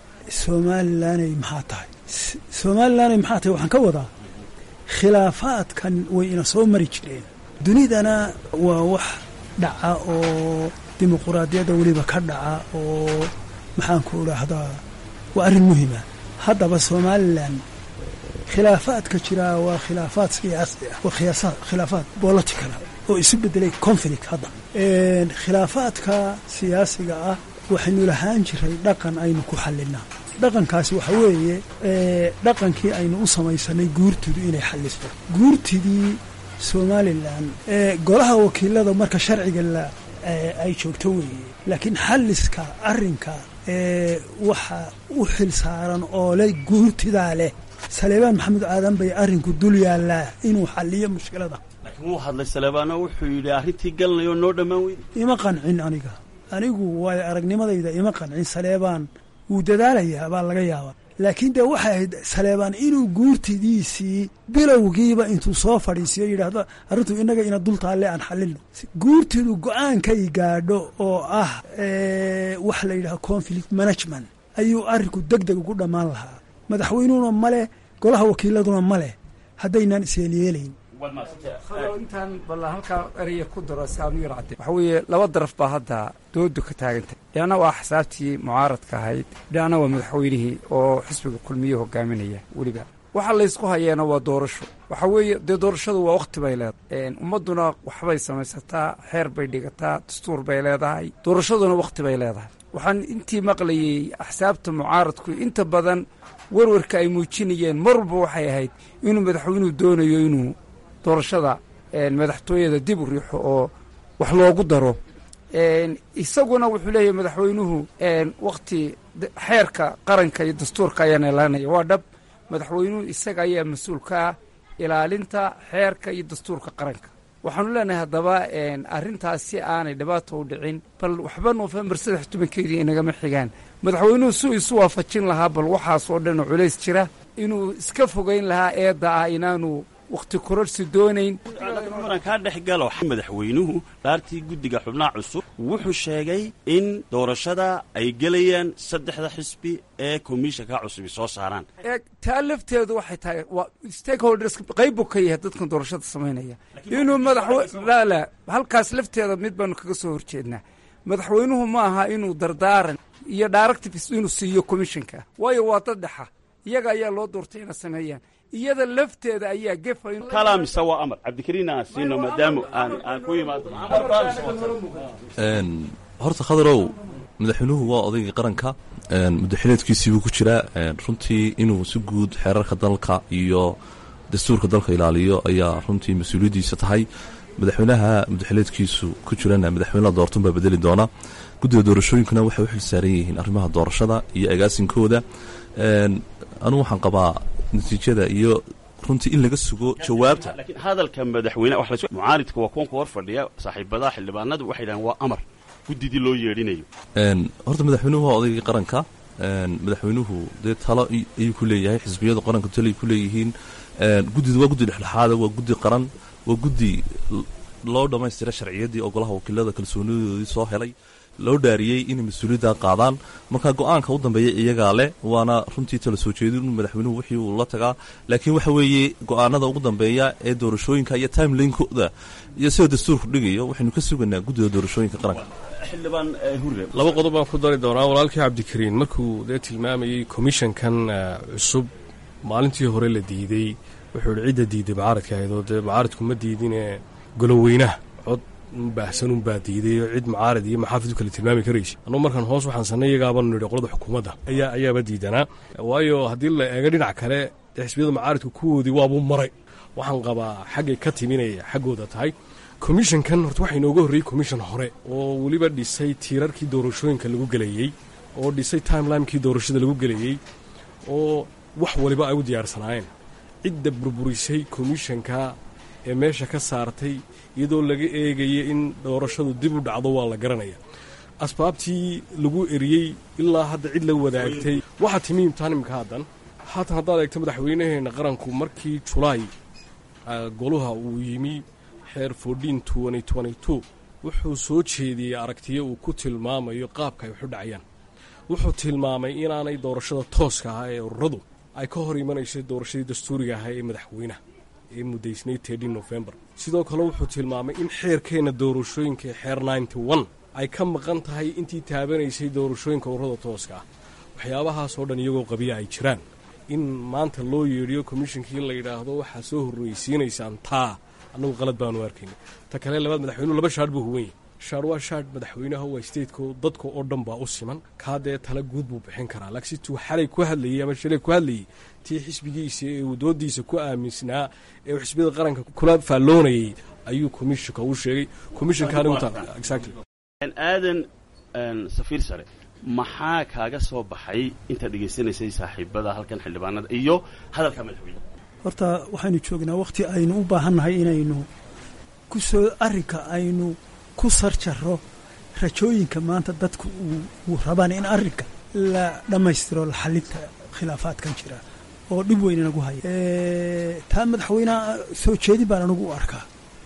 somalilanay maxaa tahay somalilanay maxaa tahay waxaan ka wadaa khilaafaadkan way ina soo mari jireen dunidana waa wax dhaca oo dimuquraadiyadda weliba ka dhaca oo maxaanku idhaahdaa waa arrin muhima haddaba somalilan khilaafaadka jiraa waa khilaafaad siyaasi ah waa khilaafaad boloticala oo isu bedelay conflict hadda khilaafaadka siyaasiga ah waxaynu lahaan jiray dhaqan aynu ku xallinaa dhaqankaasi waxa weeye dhaqankii aynu u samaysanay guurtidu inay xallisto guurtidii somalilan golaha wakiilada marka sharciga la ay joogto weeye laakiin xalliska arrinka waxa u xil saaran oo le guurtidaa leh saleebaan maxamed aadan bay arrinku dul yaallaa inuu xalliyo mushkilada laakiin wuu hadlay saleebaano wuxuu yidhi arrintii galnayo noo dhammaan weyda ima qancin aniga anigu waayo aragnimadayda ima qancin saleebaan wuu dadaalayaa baa laga yaabaa laakiin dee waxay ahayd saleebaan inuu guurtidiisii bilowgiiba intuu soo fadhiisiyo yidhaahdo arrintu innaga ina dul taalle aan xallilno guurtidu go-aankay gaadho oo ah waxa la yidhahdo conflict management ayuu arrinku deg deg ugu dhammaan lahaa madaxweynuhuna ma leh golaha wakiiladuna ma leh haddaynaan isyeelyeelayn intaan balla halkaa eraya ku daro si aan u yar cadde waxa weeye laba daraf baa hadda doodu ka taagantay dhinacna waa axsaabtii mucaaradka ahayd dhinacna waa madaxweynihii oo xisbiga kulmiye hogaaminaya weliba waxa laysku hayeena waa doorasho waxa weeye dee doorashadu waa wakhti bay leedahay ummadduna waxbay samaysataa xeer bay dhigataa dastuur bay leedahay doorashaduna wakhti bay leedahay waxaan intii maqlayey axsaabta mucaaradku inta badan warwarka ay muujinayeen mar walba waxay ahayd inuu madaxweynuhu doonayo inuu doorashada madaxtooyada dib u riixo oo wax loogu daro isaguna wuxuu leeyahay madaxweynuhu wakhti xeerka qaranka iyo dastuurka ayaana ilaalinaya waa dhab madaxweynuhu isaga ayaa mas-uul ka ah ilaalinta xeerka iyo dastuurka qaranka waxaanu leenahay haddaba arrintaas si aanay dhibaato u dhicin bal waxba noofembar saddex tobankeedii inagama xigaan madaxweynuhu suu isu waafajin lahaa bal waxaas oo dhan oo culays jira inuu iska fogayn lahaa eedda ah inaanu wakhti kororsi doonayn muran kaa dhex galo madaxweynuhu dhaartii guddiga xubnaha cusub wuxuu sheegay in doorashada ay gelayaan saddexda xisbi ee komishanka cusubi soo saaraan eeg taa lafteedu waxay tahay waa stakeholders qayb buu ka yahay dadkan doorashada samaynaya inuu madaxwe laa laa halkaas lafteeda mid baanu kaga soo horjeednaa madaxweynuhu ma aha inuu dardaaran iyo directives inuu siiyo commishanka waayo waa dad dhexa iyaga ayaa loo doortay inay sameeyaan iyada lafteeda ayaa gefa kalaa mise waa amar cabdikariin aan siino maadaama aan aan ku imaado horta khadarow madaxweynuhu waa odaygii qaranka muddaxileedkiisiibuu ku jiraa runtii inuu si guud xeerarka dalka iyo dastuurka dalka ilaaliyo ayaa runtii mas-uuliyaddiisa tahay madaxweynaha muddaxileedkiisu ku jirana madaxweyne doortan baa bedeli doona guddiga doorashooyinkuna waxay u xil saaran yihiin arrimaha doorashada iyo agaasinkooda anugu waxaan qabaa natiijada iyo runtii in laga sugo jawaabta laakiin hadalka madaxweyne wax lasoo mucaaridka waa kuwan ku hor fadhiya saaxiibadaha xildhibaanadu waxay dhahaan waa amar guddidii loo yeedhinayo horta madaxweynuhu waa odaygii qaranka madaxweynuhu dee talo ayuu ku leeyahay xisbiyadu qaranka talo ay ku leeyihiin guddida waa guddi dhexdhexaada waa guddi qaran waa guddi loo dhammaystira sharciyaddii oo golaha wakiilada kalsoonidoodii soo helay loo dhaariyey inay mas-uuliyadda qaadaan marka go-aanka u dambeeya iyagaa leh waana runtii tala soo jeedin madaxweynuhu wixii uu la tagaa laakiin waxa weeye go-aanada ugu dambeeya ee doorashooyinka iyo timelinekooda iyo sida dastuurku dhigayo waxaynu ka sugaynaa guddida doorashooyinka qaranka xildhibaan hurre laba qodob baan ku dari doonaa walaalkii cabdikariin markuu dee tilmaamayey komishankan cusub maalintii hore la diidey wuxuu ihi cidda diiday mucaaradka ahayd oo dee mucaaradku ma diidine goloweynaha cod baahsan unbaa diiday oo cid mucaarad iyo maxaafid u kala tilmaami karaysa annugu markaan hoos waxaan sanay iyagaabaanu nidhi qolada xukuumadda ayaa ayaaba diidanaa waayo haddii la eego dhinac kale dee xisbiyada mucaaradku kuwoodii waabuu maray waxaan qabaa xaggay ka timinaya xaggooda tahay komishankan horta waxaa inooga horreeyey komishan hore oo weliba dhisay tiirarkii doorashooyinka lagu gelayey oo dhisay timelimekii doorashada lagu gelayey oo wax waliba ay u diyaarsanaayeen cidda burburisay komishanka ee meesha ka saartay iyadoo laga eegaya in doorashadu dib u dhacdo waa la garanaya asbaabtii lagu eriyey ilaa hadda cid la wadaagtay waxaa timi imtixaan imika haddan haatan haddaad eegto madaxweynaheenna qaranku markii julaay goluha uu yimi xeer fordin wuxuu soo jeediyey aragtiyo uu ku tilmaamayo qaabka ay waxu dhacayaan wuxuu tilmaamay inaanay doorashada tooska ahaa ee ururadu ay ka hor imanayso doorashadii dastuuriga ahaa ee madaxweynaha ee muddaysnayd tedin nofembar sidoo kale wuxuu tilmaamay in xeerkeenna doorashooyinka ee xeer ay ka maqan tahay intii taabanaysay doorashooyinka ururada tooska ah waxyaabahaasoo dhan iyagoo qabiya ay jiraan in maanta loo yeedhiyo komishinkii la yidhaahdo waxaa soo horreysiinaysaan taa annagu qalad baanu arkayna ta kale labaad madaxweynuhu laba shaadh buu huwan yahy shaadh waa shaadh madaxweynaha waa stateko dadka oo dhan baa u siman kaa dee tala guud buu bixin karaa laakiin situu xalay ku hadlayey ama shalay ku hadlayey tii xisbigiisa ee uu doodiisa ku aaminsanaa ee uu xisbiyada qaranka kula faalloonayay ayuu komishinka u sheegay komishinkaaniaadan safiir sare maxaa kaaga soo baxay intaad dhegaysanaysay saaxiibada halkan xildhibaanada iyo hadalka madaxweyne horta waxaynu joognaa wakhti aynu u baahannahay inaynu ku soo arrinka aynu ku sarjaro rajooyinka maanta dadku uu rabaan in arrinka la dhammaystiro la xalinta khilaafaadkan jira oo dhib weyn inagu haya taa madaxweyneha soo jeedin baan anigu u arkaa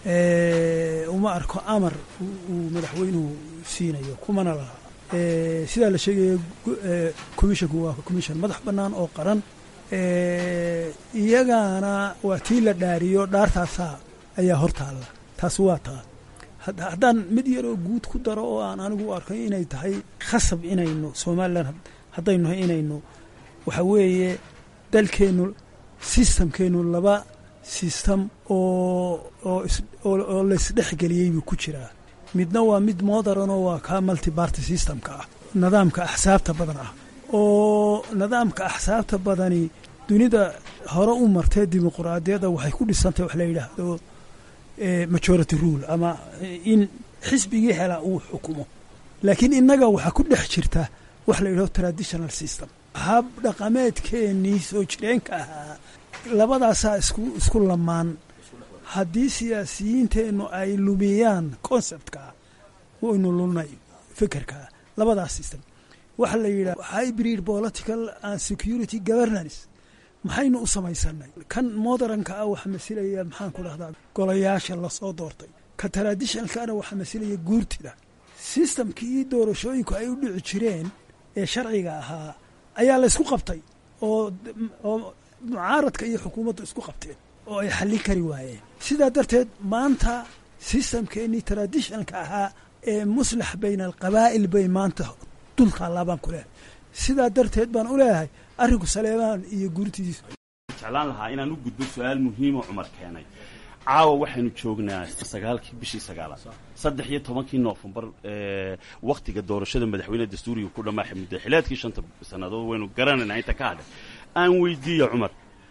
uma arko amar uu madaxweynuhu siinayo kumana laha sidaa la sheegaya commishanku waa commission madax bannaan oo qaran iyagaana waa tii la dhaariyo dhaartaasaa ayaa hor taalla taas waa taa haddaan mid yaroo guud ku daro oo aan anigu u arkay inay tahay khasab inaynu somalilan haddaynu nahay inaynu waxa weeye dalkeennu sistamkeennu laba sistam oo oo laysdhexgeliyey buu ku jiraa midna waa mid modernoo waa kaa multibarty systemka ah nidaamka axsaabta badan ah oo nidaamka axsaabta badani dunida hore u martee dimuquraadiyadda waxay ku dhisantay wax la yidhaahdo majority rule ama in xisbigii helaa uu xukumo laakiin innaga waxaa ku dhex jirta wax la yidhahdo traditional system hab dhaqameedkeennii soo jireenka ahaa labadaasaa isku isku lamaan haddii siyaasiyiinteennu ay lumiyaan conceptka waynu lulnay fikirka labadaas system waxa la yidhaha hybrid political and security governance maxaynu u samaysanay kan modernka ah waxa masilaya maxaan ku dhahdaa golayaasha lasoo doortay ka traditionalkana waxa masilaya guurtida sistamkii doorashooyinku ay u dhici jireen ee sharciga ahaa ayaa la ysku qabtay oo oo mucaaradka iyo xukuumaddu isku qabteen oo ay xallin kari waayeen sidaa darteed maanta sistamkeennii traditionalka ahaa ee muslax bayna alqabaa'il bay maanta dul taallaa baan ku leehay sidaa darteed baan u leeyahay arrinku saleebaan iyo guurtidiisu jeclaan lahaa inaan u gudbo su-aal muhiimoo cumar keenay caawa waxaynu joognaa sagaalkii bishii sagaalaad saddex iyo tobankii noofembar wakhtiga doorashada madaxweyne dastuuriga ku dhammaaxay muddaxilaadkii shanta sannadood waynu garanaynaa inta ka hadhay aan weydiiya cumar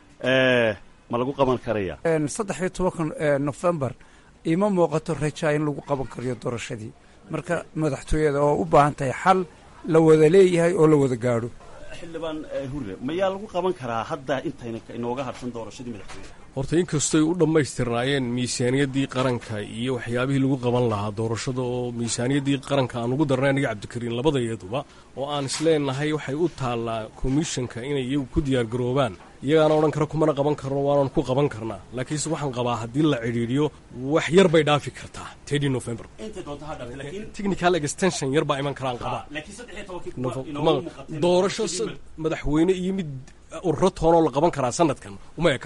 ma lagu qaban karaya saddex iyo tobanka nofembar ima muuqato rajaa in lagu qaban karayo doorashadii marka madaxtooyada oo u baahan tahay xal la wada leeyahay oo la wada gaadho xildhibaan hurre mayaa lagu qaban karaa hadda intayna inooga harsan doorashadii madaxweyne horta inkastoy u dhammaystirnaayeen miisaaniyaddii qaranka iyo waxyaabihii lagu qaban lahaa doorashada oo miisaaniyaddii qaranka aan ugu darnay aniga cabdikariin labadayaduba oo aan isleenahay waxay u taallaa komishanka inay iyagu ku diyaargaroobaan iyagaana odhan kara kumana qaban karno waanan ku qaban karnaa laakiinse waxaan qabaa haddii la cidhiidhiyo wax yar bay dhaafi kartaa tedi november technical extension yar baa iman karaan qabaa doorasho madaxweyne iyo mid ururo toonoo la qaban karaa sanadkan uma eka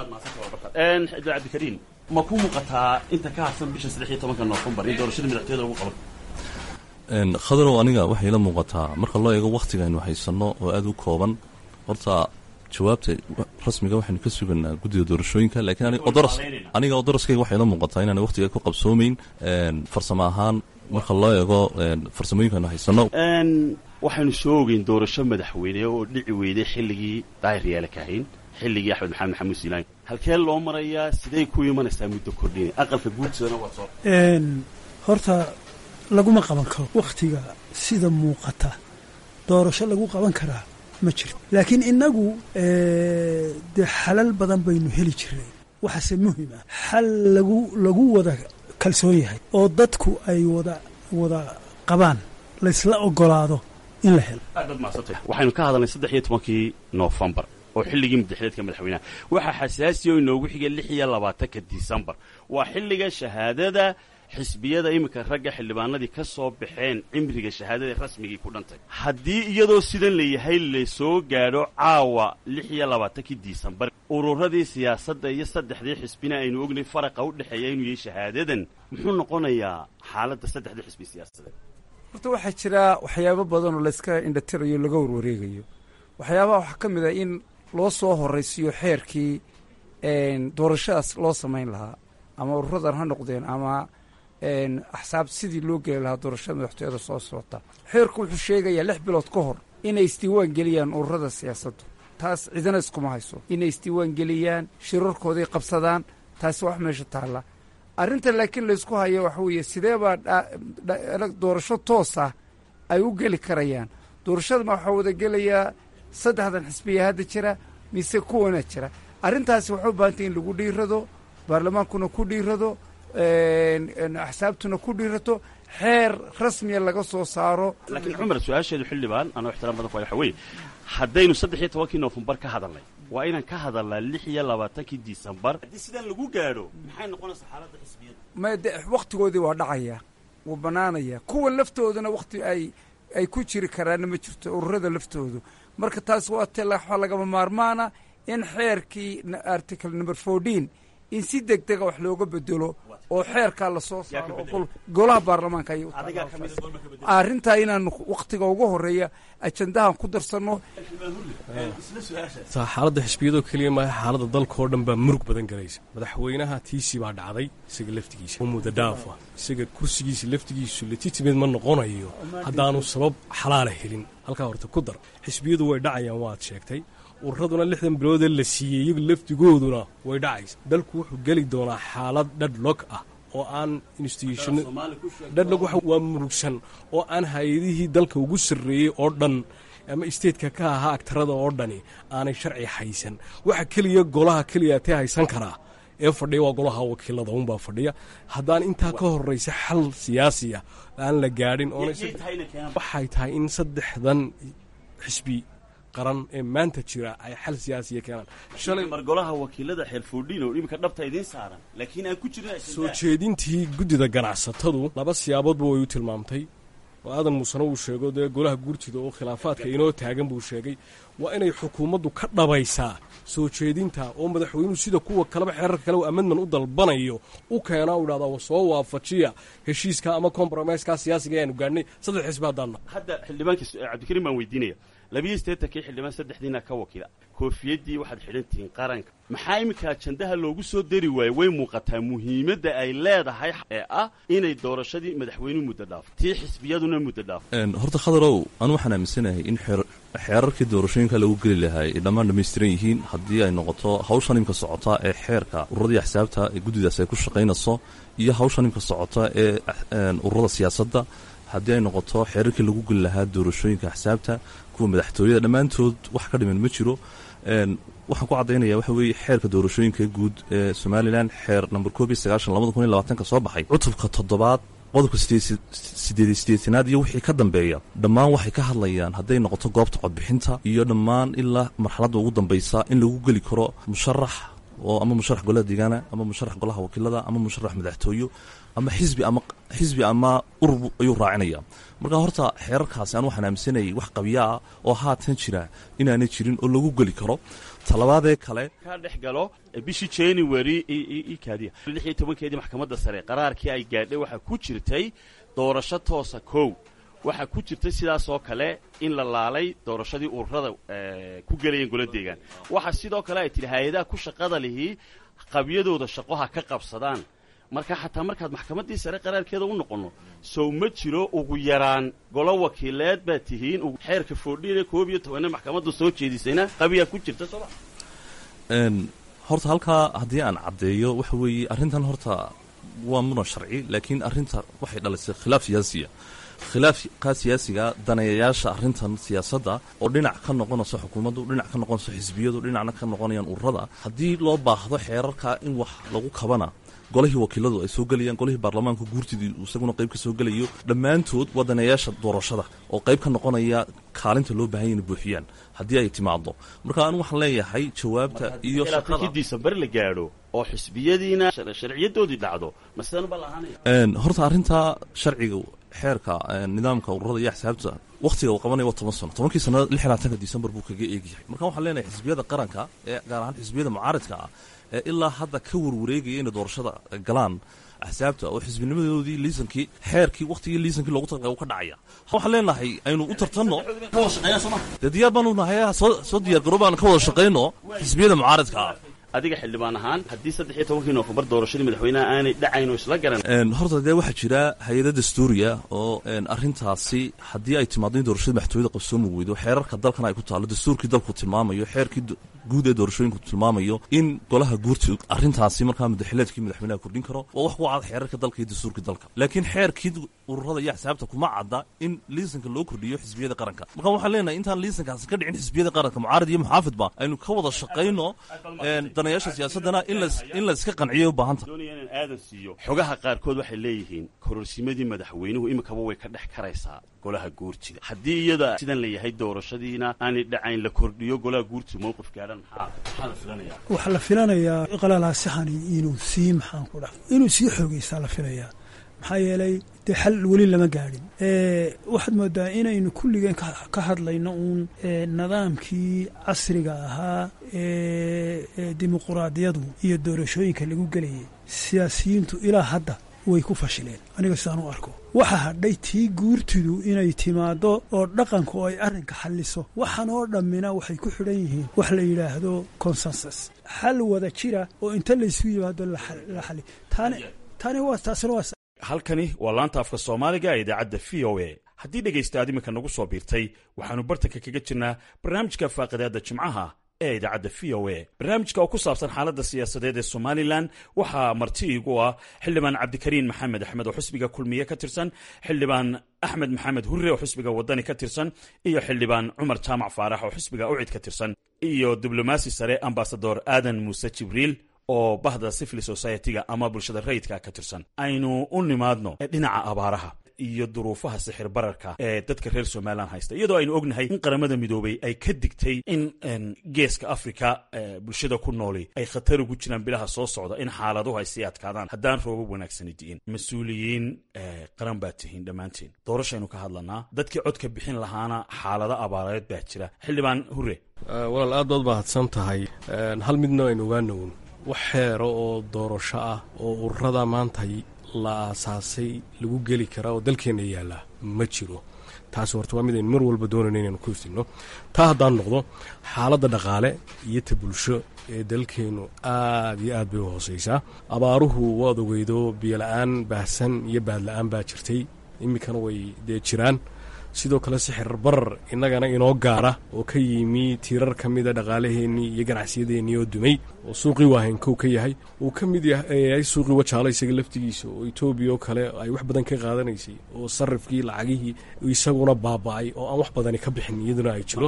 cabdikariin ma ku muuqataa inta ka harsan bisha saddex iyo tobanka noofembar in doorashada madaxtooyada lagu qaban khadarow aniga waxay la muuqataa marka loo eego wakhtiga aynu haysanno oo aada u kooban horta jawaabta rasmiga waxaynu ka suganaa guddiga doorashooyinka lakiin aniga odoroskayga waxay la muuqataa inaana wakhtiga ku qabsoomayn farsamo ahaan marka loo eego farsamooyinka aynu haysanno waxaynu soo ogeyn doorasho madaxweyne oo dhici weyday xilligii daahir yaala kahayn xilligii axmed maxamed maxamuud siilaan halkee loo marayaa siday ku imanaysaa muddo kordhina aqalka guudsadana waa soo horta laguma qaban karo wakhtiga sida muuqata doorasho lagu qaban karaa ma jirto laakiin innagu dee xalal badan baynu heli jirnay waxaase muhima xal lagu lagu wada kalsoon yahay oo dadku ay wada wada qabaan laysla ogolaado in la helo waxaynu ka hadalnay saddex iyo tobankii noofembar oo xilligii madaxleedka madaxweynaha waxaa xasaasiya oo inoogu xigay lix iyo labaatanka disembar waa xilliga shahaadada xisbiyada iminka ragga xildhibaanadii ka soo baxeen cimriga shahaadada rasmigii ku dhantay haddii iyadoo sidan layahay lasoo gaadho caawa lix iyo labaatankii disembar ururadii siyaasadda iyo saddexdii xisbina aynu ognay faraqa u dhexeeya inuu yahay shahaadadan muxuu noqonayaa xaaladda saddexdii xisbi siyaasadeed horta waxaa jira waxyaabo badanoo layska indhatirayo laga warwareegayo waxyaabaha waxaa ka mid ah in loo soo horaysiiyo xeerkii doorashadaas loo samayn lahaa ama ururadan ha noqdeen ama axsaab sidii loo geli lahaa doorashada madaxtooyada soo socota xeerku wuxuu sheegayaa lix bilood ka hor inay isdiiwaan geliyaan ururada siyaasaddu taas cidina iskuma hayso inay isdiiwaan geliyaan shirarkooday qabsadaan taasi wax meesha taalla arrinta laakiin laysku hayo waxa weeye sidee baa doorasho toos ah ay u geli karayaan doorashadama waxaa wada gelayaa saddexdan xisbiya hadda jira mise kuwana jira arrintaasi waxay u baahantay in lagu dhiirado baarlamaankuna ku dhiirado axsaabtuna ku dhiirato xeer rasmiya laga soo saaro laakiin cumar su-aasheedu xildhibaan anoo ixtiraam badan ku waxa weeye haddaynu saddex iyo tobankii noofembar ka hadalnay waa inaan ka hadalnaa lix iyo labaatankii disembar haddii sidaan lagu gaadho maxay noqonaysaa xaaladda xisbiyada ma de wakhtigoodii waa dhacaya wuu bannaanaya kuwa laftoodana wakhti ay ay ku jiri karaanna ma jirto ururada laftoodu marka taas waa te waxaa lagama maarmaana in xeerkii article number fourteen in si deg dega wax looga bedelo oo xeerkaa lasoo saaro oo golaha baarlamaanka ayay arrintaa inaanu wakhtiga ugu horeeya ajandahan ku darsanno taa xaaladda xisbiyadoo keliya maaha xaaladda dalka oo dhan baa murug badan galaysa madaxweynaha tiisii baa dhacday isaga laftigiisa oo muddo dhaafa isaga kursigiisa laftigiisu legitimate ma noqonayo haddaanu sabab xalaala helin halkaa horta ku dar xisbiyadu way dhacayaan waad sheegtay ururaduna lixdan biloodee la siiyey iyagu laftigooduna way dhacaysa dalku wuxuu geli doonaa xaalad dhadhlog ah oo aan institution dhadhlog waa murugsan oo aan hay-adihii dalka ugu sarreeyey oo dhan ama stateka ka ahaa agtarada oo dhani aanay sharci haysan waxa keliya golaha keliya tee haysan karaa ee fadhiya waa golaha wakiilada unbaa fadhiya haddaan intaa ka horraysa xal siyaasiya aan la gaadhin waxay tahay in saddexdan xisbi qaran ee maanta jira ay xal siyaasiya keenaan shalay mar golaha wakiilada xeerfoodhiin oo iminka dhabta idiin saaran laakiin aan ku jirin soo jeedintii guddida ganacsatadu laba siyaaboodba way u tilmaamtay oo aadan muusena uu sheego dee golaha guurtida oo khilaafaadka inoo taagan buu sheegay waa inay xukuumaddu ka dhabaysaa soo jeedinta oo madaxweynuhu sida kuwa kaleba xeerarka kale amendman u dalbanayo u keenaa u dhahdaa soo waafajiya heshiiska ama compromiseska siyaasiga ayaanu gaadhnay saddex xisbi haddaanna hadda xildhibaanka cabdikariim baan weydiinaya labiyo siddeetankii xildhibaan saddexdiina ka wakiila koofiyaddii waxaad xidhan tihiin qaranka maxaa iminka ajandaha loogu soo dari waaye way muuqataa muhiimadda ay leedahay ee ah inay doorashadii madaxweynuhu muddo dhaafo tii xisbiyaduna muddo dhaafo horta khadarow anu waxaan aaminsanahay in xeerarkii doorashooyinka lagu geli lahaa ay dhammaan dhammaystiran yihiin haddii ay noqoto hawshan imka socota ee xeerka ururadii axsaabta ee guddidaas ay ku shaqaynayso iyo hawshan imka socota ee ururada siyaasadda haddii ay noqoto xeerarkii lagu geli lahaa doorashooyinka axsaabta kuwa madaxtooyada dhammaantood wax ka dhiman ma jiro waxaan ku caddaynaya waxa weeye xeerka doorashooyinka guud ee somalilan xeer number koob iyo sagaashan labada kun iyo labaatanka soo baxay cutubka toddobaad qodobka sideed sideetanaad iyo wixii ka dambeeya dhammaan waxay ka hadlayaan hadday noqoto goobta codbixinta iyo dhammaan ilaa marxaladda ugu dambaysa in lagu geli karo musharax oo ama musharax golaha deegaana ama musharax golaha wakiilada ama musharax madaxtooyo ama xisbi ama xisbi ama urur ayuu raacinaya marka horta xeerarkaasi aan waxaan aaminsanayay wax qabyaa oo haatan jira inaanay jirin oo lagu geli karo talabaadee kale ka dhex galo bishii january kaadiya lix iyo tobankeedii maxkamadda sare qaraarkii ay gaadhay waxaa ku jirtay doorasho toosa kow waxaa ku jirtay sidaas oo kale in la laalay doorashadii ururada ku gelayeen gola deegaan waxaa sidoo kale ay tidhi hay-adaha ku shaqada lihii qabyadooda shaqoha ka qabsadaan marka xataa markaad maxkamaddii sare qaraarkeeda u noqonno sow ma jiro ugu yaraan golo wakiileed baad tihiin xeerka foodhiine koob iyo tobanne maxkamadda soo jeedisayna qabiyaa ku jirta sooma horta halkaa haddii aan caddeeyo waxa weeye arrintan horta waa muran sharci laakiin arrinta waxay dhalisay khilaaf siyaasiya khilaafka siyaasiga daneeyayaasha arrintan siyaasadda oo dhinac ka noqonayso xukuumaddu dhinac ka noqonayso xisbiyadu dhinacna ka noqonayaan ururada haddii loo baahdo xeerarka in wax lagu kabana golihii wakiiladu ay soo gelayaan golihii baarlamaanka guurtidii isaguna qayb ka soo gelayo dhammaantood waa daneeyaasha doorashada oo qayb ka noqonaya kaalinta loo bahan yay ina buuxiyaan haddii ay timaado marka anu waxaan leeyahay jawaabta iyo shaqada disembar la gaadho oo xisbiyadiina sharciyadoodii dhacdo masalan baa lahaanaya horta arrintaa sharciga xeerka nidaamka ururada iyo axsaabta wakhtiga uu qabanaya waa toban sano tobankii sannadood lix labaatanka disembar buu kaga eegyahay marka waxaan leenahay xisbiyada qaranka ee gaar ahaan xisbiyada mucaaridka ah ee ilaa hadda ka warwareegaya inay doorashada galaan axsaabta oo xisbinimadoodii liisankii xeerkii wakhtigii liisankii loogu talgalay uu ka dhacaya waxaan leenahay aynu u tartanno dee diyaar baanu nahay soo diyaar garo baan ka wada shaqayno xisbiyada mucaaridka ah adiga xildhibaan ahaan haddii saddex iyo tobankii noofembar doorashadii madaxweynaha aanay dhacayn oo isla garan horta dee waxaa jira hay-ada dastuuriya oo arrintaasi haddii ay timaado in doorashada madaxtooyada qabsoomi weydo xeerarka dalkana ay ku taallo dastuurkii dalku tilmaamayo xeerkii guud ee doorashooyinku tilmaamayo in golaha guurti arrintaasi markaa madaxileedkii madaxweynaha kordhin karo waa wax ku cad xeerarka dalka iyo dastuurkii dalka laakiin xeerkii ururada iyo axsaabta kuma cadda in liisanka loo kordhiyo xisbiyada qaranka marka waxaan leenahay intaan liisankaasi ka dhicin xisbiyada qaranka mucaarad iyo muxaafidba aynu ka wada shaqayno danayaasha siyaasadana in la iska qanciyo u baahanta doonaya inaan aadan siiyo xogaha qaarkood waxay leeyihiin kororsimadii madaxweynuhu iminkaba way ka dhex karaysaa golaha guurtida haddii iyada sidan la yahay doorashadiina aanay dhacayn la kordhiyo golaha guurtida mowqif gaadhan maxaa maxaa la filanaya waxaa la filanayaa qalaalaasixani inuu sii maxaan ku dha inuu sii xoogaysaa la filayaa maxaa yeelay dee xal weli lama gaadhin waxaad moodaa inaynu kulligeen ka hadlayno uun nidaamkii casriga ahaa ee dimuquraadiyadu iyo doorashooyinka lagu gelayay siyaasiyiintu ilaa hadda way ku fashileen aniga sidaan u arko waxa hadhay tii guurtidu inay timaaddo oo dhaqanku ay arrinka xalliso waxaan oo dhammina waxay ku xidhan yihiin wax la yidhaahdo consensus xal wada jira oo inta laysu yimaado la xali tani waa taasina waa halkani waa laanta afka soomaaliga ee idaacadda v o a haddii dhegaysta aad iminka nagu soo biirtay waxaannu bartanka kaga jirnaa barnaamijka faaqidaadda jimcaha ee idaacadda v o a barnaamijka oo ku saabsan xaaladda siyaasadeed ee somalilan waxaa marti iigu ah xildhibaan cabdikariin maxamed axmed oo xusbiga kulmiye ka tirsan xildhibaan axmed maxamed hurre oo xusbiga wadani ka tirsan iyo xildhibaan cumar jaamac faarax oo xusbiga ucid ka tirsan iyo diblomaasi sare ambasador aadan muuse jibriil oo bahda civil society-ga ama bulshada rayidka ka tirsan aynu u nimaadno dhinaca abaaraha iyo duruufaha sixir bararka ee dadka reer somalilan haysta iyadoo aynu ognahay in qaramada midoobay ay ka digtay in geeska africa bulshada ku nooli ay khatar ugu jiraan bilaha soo socda in xaaladuhu ay sii adkaadaan haddaan roobab wanaagsani di'in mas-uuliyiin qaran baa tihiin dhammaantiin doorashaynu ka hadlanaa dadkii codka bixin lahaana xaalado abaareed baa jira xildhibaan hure walaal aad baad mahadsan tahay hal midna aynu ogaanown wax xeero oo doorasho ah oo ururada maanta la aasaasay lagu geli karaa oo dalkeenna yaallaa ma jiro taasi horta waa mid aynu mar walba doonayno inaynu ku iftinno taa haddaan noqdo xaaladda dhaqaale iyo ta bulsho ee dalkeennu aad iyo aad bay u hoosaysaa abaaruhu waad ogeydo biyola-aan baahsan iyo baadla-aan baa jirtay iminkana way dee jiraan sidoo kale sixir barar innagana inoo gaara oo ka yimi tiirar ka mida dhaqaalaheennii iyo ganacsiyadeenii oo dumay oo suuqii waahenkow ka yahay uu ka mid yahay suuqii wajaala isaga laftigiisa oo etoobiya oo kale ay wax badan ka qaadanaysay oo sarifkii lacagihii isaguna baaba'ay oo aan wax badani ka bixin iyaduna ay jiro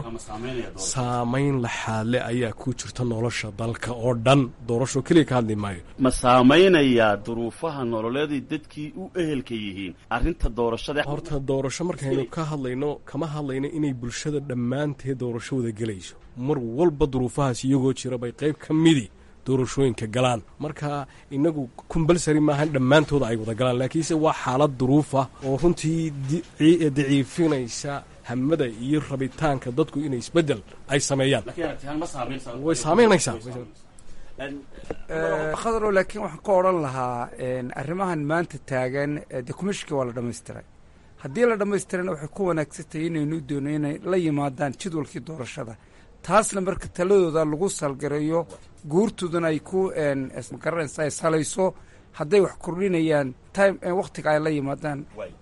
saamayn laxaadle ayaa ku jirta nolosha dalka oo dhan doorasho keliya ka hadli maayo ma saamaynayaa duruufaha nololeeday dadkii u ehelka yihiin arrinta doorashada horta doorasho markaynu ka hadlayno kama hadlayno inay bulshada dhammaanteed doorasho wada gelayso mar walba duruufahaas iyagoo jira bay qayb ka midi doorashooyinka galaan marka inagu kumbalsari maahan dhammaantooda ay wada galaan laakiinse waa xaalad duruufa oo runtii daciifinaysa hamada iyo rabitaanka dadku inay isbeddel ay sameeyaan way saamaynaysaa khadro laakiin waxaan ka odhan lahaa arrimahan maanta taagan dee kumishka waa la dhammaystiray haddii la dhammaystirana waxay ku wanaagsantahay inaynu doono inay la yimaadaan jadwalkii doorashada taasna marka taladooda lagu salgareeyo guurtoodana ay ku magaranaysa ay salayso hadday wax kordhinayaan time wakhtiga ay la yimaadaan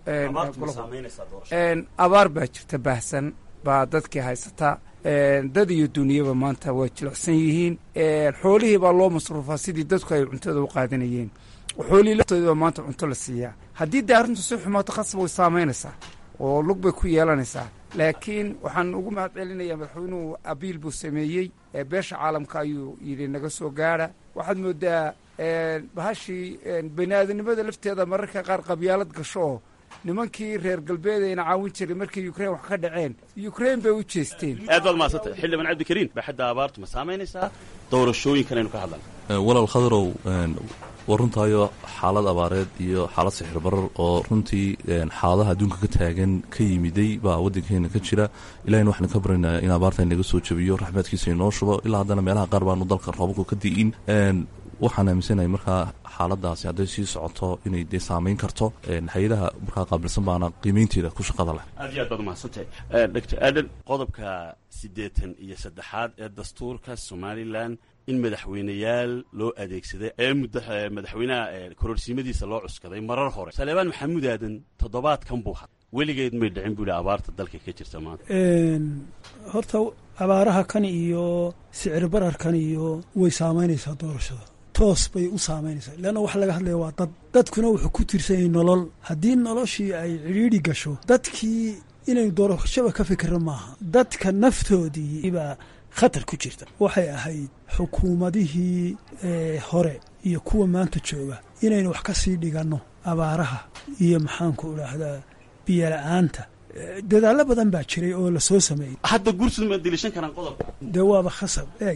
abaar baa jirta baahsan baa dadkii haysata dad iyo duniyaba maanta waa jilicsan yihiin xoolihii baa loo masruufaa sidii dadku ay cuntada u qaadanayeen xoolihii laftoodii baa maanta cunto la siiyaa haddii dee arrintu si xumaato khasab way saamaynaysaa oo lug bay ku yeelanaysaa laakiin waxaan ugu mahad celinayaa madaxweynuhu abiil buu sameeyey beesha caalamka ayuu yidhi naga soo gaadha waxaad moodaa bahashii bani aadamnimada lafteeda mararka qaar qabyaalad gasho oo nimankii reer galbeed ayna caawin jiray markii ukrain wax ka dhaceen ukrain bay u jeesteen aad baad mahadsantay xildhibaan cabdikariin baaxadda abaartu ma saamaynaysaa doorashooyinkan aynu ka hadlana walaal khadarow waa runtaayo xaalad abaareed iyo xaalad sixir barar oo runtii xaaladaha adduunka ka taagan ka yimiday baa waddankeena ka jira ilahina waxaan ka baryaynaa in abaarta inaga soo jabiyo raxmaadkiisa inoo shubo ilaa haddana meelaha qaar baanu dalka roobabku ka di'in waxaan aaminsanahay markaa xaaladaasi hadday sii socoto inay dee saamayn karto hay-adaha markaa qaabilsan baana qiimeynteeda ku shaqada leh aad iyo aad baad umahadsantahay doctor aadan qodobka siddeetan iyo saddexaad ee dastuurka somalilan in madaxweyneyaal loo adeegsaday ee madaxweynaha kororsiimadiisa loo cuskaday marar hore saleebaan maxamuud aadan toddobaadkan buu had weligeed may dhicin buu hi abaarta dalka ka jirta maanta horta abaaraha kan iyo sicir bararkan iyo way saamaynaysaa doorashada toos bay u saamaynaysaa leanna waxa laga hadlaya waa dad dadkuna wuxuu ku tiirsan yahay nolol haddii noloshii ay cidhiidhi gasho dadkii inaynu doorashaba ka fikirno maaha dadka naftoodii baa khatar ku jirta waxay ahayd xukuumadihii hore iyo kuwa maanta jooga inaynu wax ka sii dhiganno abaaraha iyo maxaanku idhaahdaa biyola'aanta dadaallo badan baa jiray oo la soo sameeyey hadda guursid ma dilishan karaan qodobka dee waaba khasab eeg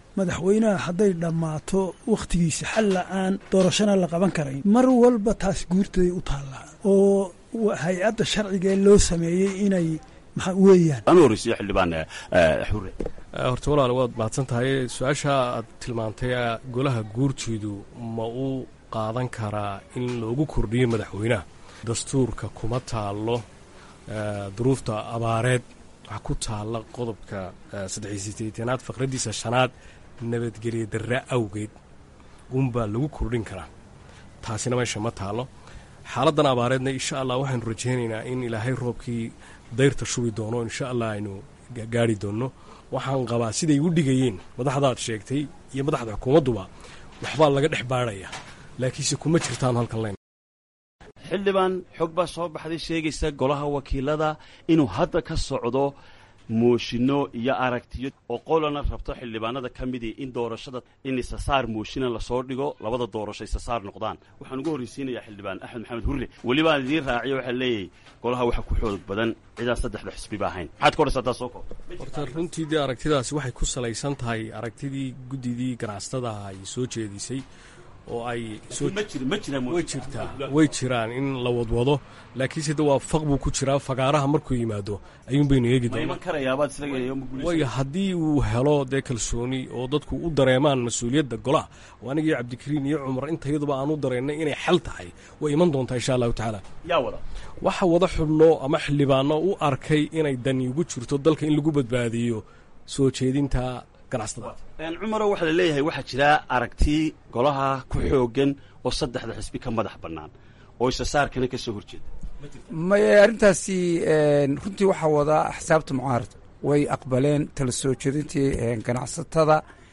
madaxweynaha hadday dhammaato wakhtigiisa xal la-aan doorashana la qaban karayn mar walba taas guurtaday u taallaa oo hay-adda sharcigaee loo sameeyey inay maxaa weeyaan anu horreysiyo xildhibaan xure horta walaal waad mahadsan tahay su-aasha aad tilmaantay golaha guurtiidu ma uu qaadan karaa in loogu kordhiyo madaxweynaha dastuurka kuma taallo duruufta abaareed waxaa ku taalla qodobka saddexiy sideetanaad faqraddiisa shanaad nabadgelya darra awgeed unbaa lagu kordhin karaa taasina meesha ma taallo xaaladdan abaareedna insha allah waxaanu rajaynaynaa in ilaahay roobkii dayrta shubi doono insha allah aynu gaari doonno waxaan qabaa siday u dhigayeen madaxdaad sheegtay iyo madaxda xukuumadduba waxbaa laga dhex baadhaya laakiinse kuma jirtaan halkan len xildhibaan xog baa soo baxday sheegaysa golaha wakiilada inuu hadda ka socdo mooshinno iyo aragtiyo oo qolana rabto xildhibaanada ka midii in doorashada in isasaar mooshina lasoo dhigo labada doorasho isasaar noqdaan waxaan ugu horreysiinayaa xildhibaan axmed maxamed hurre welibaan idiin raaciyo waxaa leeyahay golaha waxa ku xoog badan cidaan saddexda xisbiba ahayn maxaad ka odhaysaa taa soo koob horta runtii dee aragtidaasi waxay ku salaysan tahay aragtidii guddidii ganacsatada ay soo jeedisay oo ay way jirtaa way jiraan in la wadwado laakiinse de waa faq buu ku jiraa fagaaraha markuu yimaado ayuun baynu eegi doonaway haddii uu helo dee kalsooni oo dadku u dareemaan mas-uuliyadda golaha oo anigii cabdikariin iyo cumar intayaduba aan u dareennay inay xal tahay way iman doontaa insha allahu tacaala waxa wada xubno ama xildhibaano u arkay inay dani ugu jirto dalka in lagu badbaadiyo soo jeedinta cumaro waxaa la leeyahay waxaa jira aragti golaha ku xoogan oo saddexda xisbi ka madax bannaan oo isasaarkana ka soo horjeeda maye arrintaasi runtii waxaa wadaa axsaabta mucaarad way aqbaleen tala soo jeedintii ganacsatada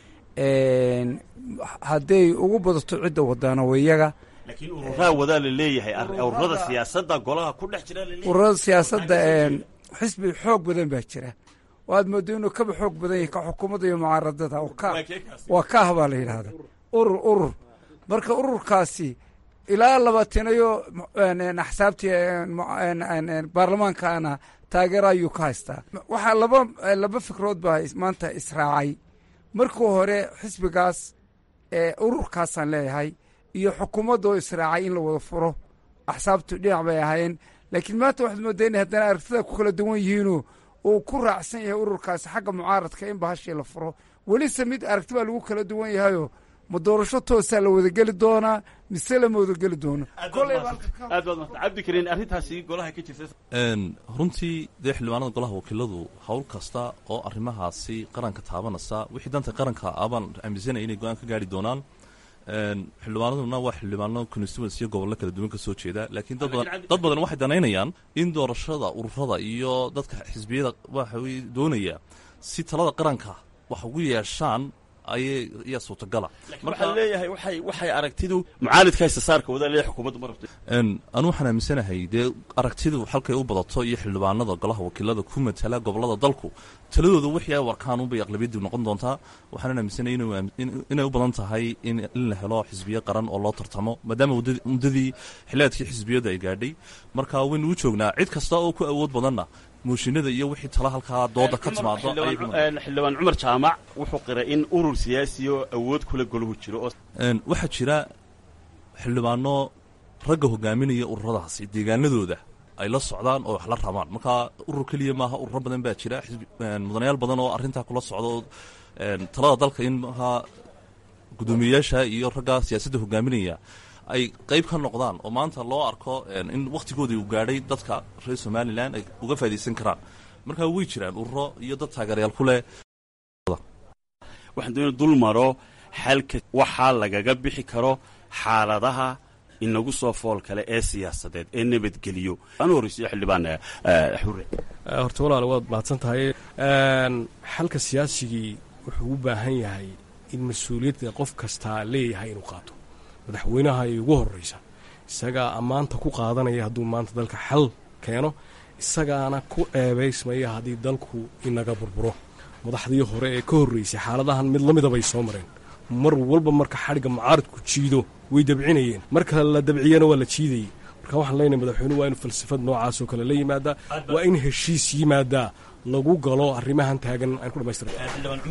hadday ugu badato cidda wadaana wayaga laakiin ururaa wadaa la leeyahay ururada siyaasadda golaha ku dhex jira ururada siyaasadda xisbi xoog badan baa jira waad moodo inuu kaba xoog badan yahay ka xukuumadda iyo mucaaradada waa kaah baa la yidhaahda urur urur marka ururkaasi ilaa labaatanayo axsaabtii baarlamaankaana taageero ayuu ka haystaa waxaa laba laba fikrood baa maanta israacay markii hore xisbigaas ururkaasaan leeyahay iyo xukuumadda oo israacay in la wada furo axsaabtu dhinac bay ahaayeen laakiin maanta waxaad moodaa inay haddana aragtida ku kala duwan yihiinoo uu ku raacsan yahay ururkaasi xagga mucaaradka in bahashii la furo welise mid aragti baa lagu kala duwan yahayoo ma doorasho toosaa la wadageli doonaa mise lama wadageli doono cabdikariin arrintaasi golaha ka jirta runtii dee xildhibaanada golaha wakiiladu howl kasta oo arrimahaasi qaranka taabanaysa wixii danta qaranka abaan aaminsanaya inay go-aan ka gaari doonaan xildhibaanaduna waa xildhibaano constituency iyo gobollo kala duwan ka soo jeeda laakiin dad badan dad badan waxay danaynayaan in doorashada ururada iyo dadka xisbiyada waxa weye doonaya si talada qaranka wax ugu yeeshaan ayay ayaa suurtagala waxaa leeyahay waxay waxay aragtidu mucaalidka isasaarka wadaa leeyahay xukuumaddu ma rabto anu waxaan aaminsanahay dee aragtidu halkay u badato iyo xildhibaanada golaha wakiilada ku matala gobolada dalku taladooda wixii ay warkaan unbay aqlabiyadii noqon doontaa waxaanan aaminsanay inay u badan tahay in la helo xisbiye qaran oo loo tartamo maadaama muddadii xiliaadkii xisbiyadu ay gaadhay marka waynu u joognaa cid kasta oo ku awood badanna mooshinada iyo wixii tala halkaa dooda ka timaado xildhibaan cumar jaamac wuxuu qiray in urur siyaasi oo awood kula golahu jiro waxaa jira xildhibaano ragga hogaaminaya ururadaasi deegaanadooda ay la socdaan oo wax la rabaan marka urur keliya maaha ururo badan baa jira mudanayaal badan oo arrintaa kula socda oo talada dalka in maaha guddoomiyeyaasha iyo ragga siyaasadda hogaaminaya ay qayb ka noqdaan oo maanta loo arko in wakhtigoodii uu gaadhay dadka reer somalilan ay uga faa'idaysan karaan markaa way jiraan ururo iyo dad taageerayaal ku leh waxaan doona dul maro xalka waxaa lagaga bixi karo xaaladaha inagu soo fool kale ee siyaasadeed ee nabadgeliyo anu horreysiyo xildhibaan xure horta walaal waad mahadsan tahay xalka siyaasigii wuxuu u baahan yahay in mas-uuliyadda qof kastaa leeyahay inuu qaato madaxweynaha ay ugu horreysa isagaa ammaanta ku qaadanaya hadduu maanta dalka xal keeno isagaana ku eebaysmaya haddii dalku inaga burburo madaxdii hore ee ka horreysay xaaladahan mid la mida bay soo mareen mar walba marka xadhigga mucaaradku jiido way dabcinayeen marka la dabciyana waa la jiidayey marka waxaan leenahay madaxweynuhu waa inu falsafad noocaasoo kale la yimaadaa waa in heshiis yimaadaa lagu galo arrimahan taagan aan ku dhamaystirna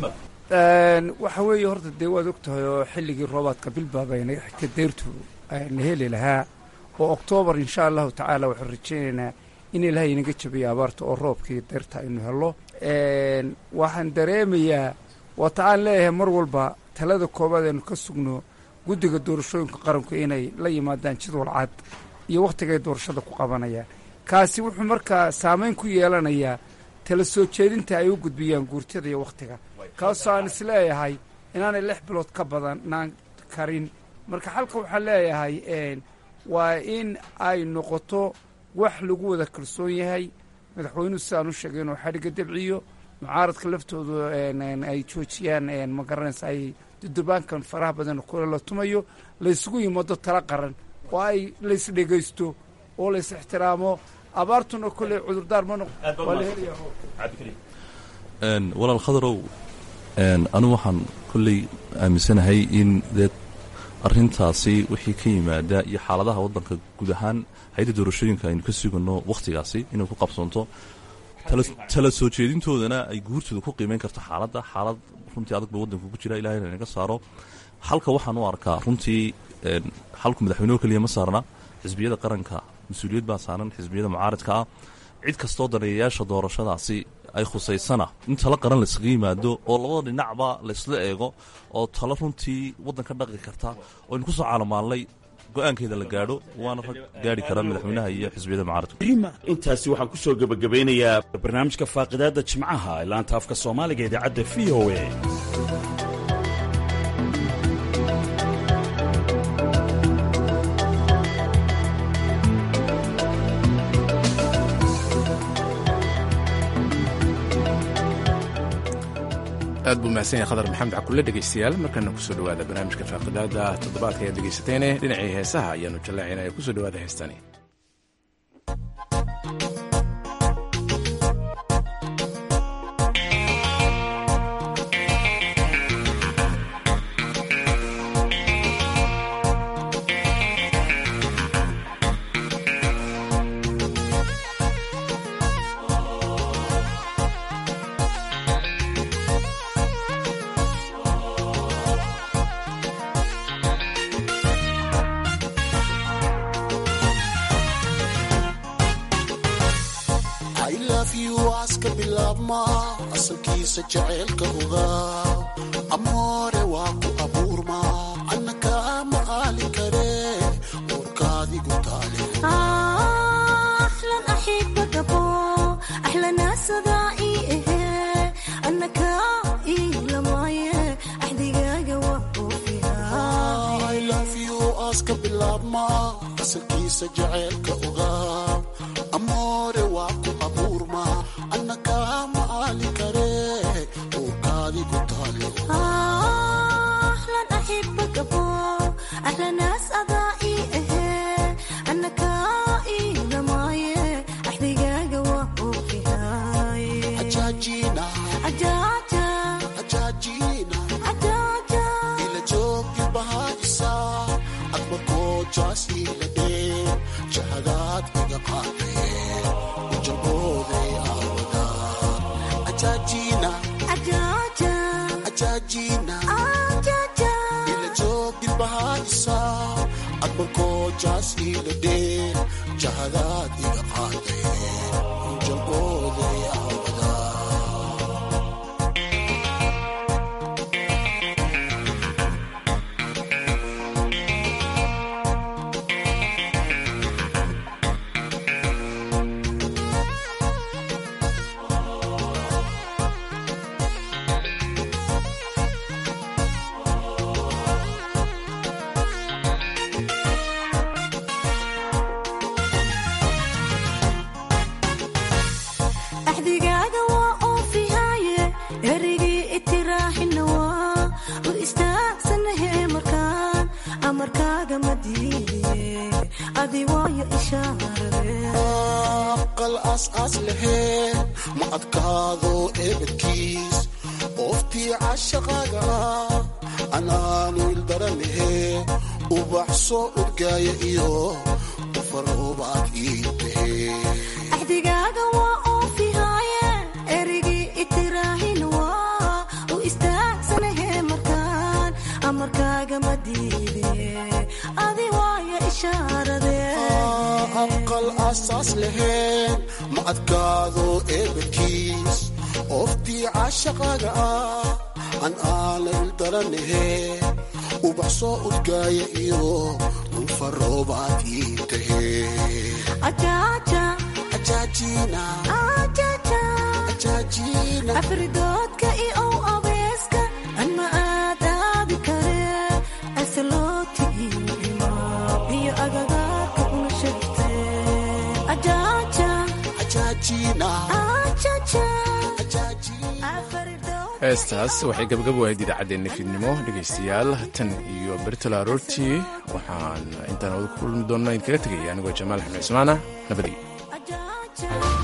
waxa weeye horta dee waad og tahay oo xilligii roobaadka bilbaabayna xigta deyrtu na heli lahaa oo oktoobar insha allahu tacaala waxaan rajaynaynaa in ilaahay inaga jabiyo abaarta oo roobkii deyrta aynu helo waxaan dareemayaa waata aan leeyahay mar walba talada koobaad aynu ka sugno guddiga doorashooyinka qaranku inay la yimaadaan jadwal cad iyo wakhtigay doorashada ku qabanayaan kaasi wuxuu markaa saamayn ku yeelanayaa tala soo jeedinta ay u gudbiyaan guurtada iyo wakhtiga kaasoo aan is leeyahay inaanay lix bilood ka badanaan karin marka xalka waxaan leeyahay waa in ay noqoto wax lagu wada kalsoon yahay madaxweynuhu sidaan u sheegay inuu xadhigga dabciyo mucaaradka laftoodu ay joojiyaan ma garanaysa ay dudubaankan faraha badan kule la tumayo laysugu yimaado tala qaran oo ay lays dhegaysto oo lays ixtiraamo abaartuna kolley cudurdaar ma noq waa la helaya walaal khadarow anigu waxaan kolley aaminsanahay in dee arrintaasi wixii ka yimaada iyo xaaladaha waddanka guud ahaan hay-adda doorashooyinka aynu ka sugano wakhtigaasi inay ku qabsanto tala soo jeedintoodana ay guurtooda ku qiimeyn karto xaaladda xaalad runtii adag ba waddanka ku jira ilahayna inaga saaro halka waxaan u arkaa runtii xalku madaxweyneho keliya ma saarna xisbiyada qaranka mas-uuliyad baa saaran xisbiyada mucaaridka ah cid kastoo daneeyayaasha doorashadaasi ay khusaysana in talo qaran laysaga yimaado oo labada dhinacba laysla eego oo talo runtii waddanka dhaqi karta oo aynu ku soo caalamaallay go-aankeeda la gaadho waana rag gaari kara madaxweynaha iyo xisbiyada mucaaradka intaasi waxaan ku soo gebagabeynayaa barnaamijka faaqidaadda jimcaha ee laanta afka soomaaliga idaacadda v o a aad buu mahadsan yahay khadar maxamed cakulle dhegaystayaal markana kusoo dhowaada barnaamijka faaqidaada toddobaadka ayaad dhegaysateene dhinacii heesaha ayaanu jallaacinaya kusoo dhowaada heestani asalkiisa jaceylka ogaa amoore waa ku abuurma anna kaama aali kare warkaadigu taale aska bilaabma asalkiisa jaceylka ogaa amoore waa ku abuurma anna kaama aali kare warkaadigu taale ila joogi bahaysa admarkoojaas ila dhee jahadaad iga qaadee ujabooday aawada ajaajina ajaajina ila joogi bahaysa admarkoojaas ila dhee jahadaad iga qaadee ujabooday aawada axdigaaga waa oofihaaye erigii itiraaxina waa u istaagsanahe markaan amarkaaga ma diidiye adi waayo ishaarade aqal aas-aas laheen ma adkaado eebadkiis ooftii cashaqaaga ah anaanu ildaranahe ubax soo urgaaya iyo ufaroobaad ii tahe axdigaaga waa oofihaaye erigii itiraaxina waa u istaag aqal asaas lahayn ma adkaado eebadkiis oftii caashaqaaga ah an aanayl daranahe ubax soo udgaaya iyo dhulfaroobaad ii tahe afridoodka iyo abeeska anma aadaabi kare asaloti iyo iyo agagaarka una shegte heestaas waxay gabagab wahayd idaacaddeenna fiidnimo dhegaystayaal tan iyo bertala aroortii waxaan intaan wada ku kulmi doonna idinkaga tegaya anigoo jamaal xamed cismaana nabadii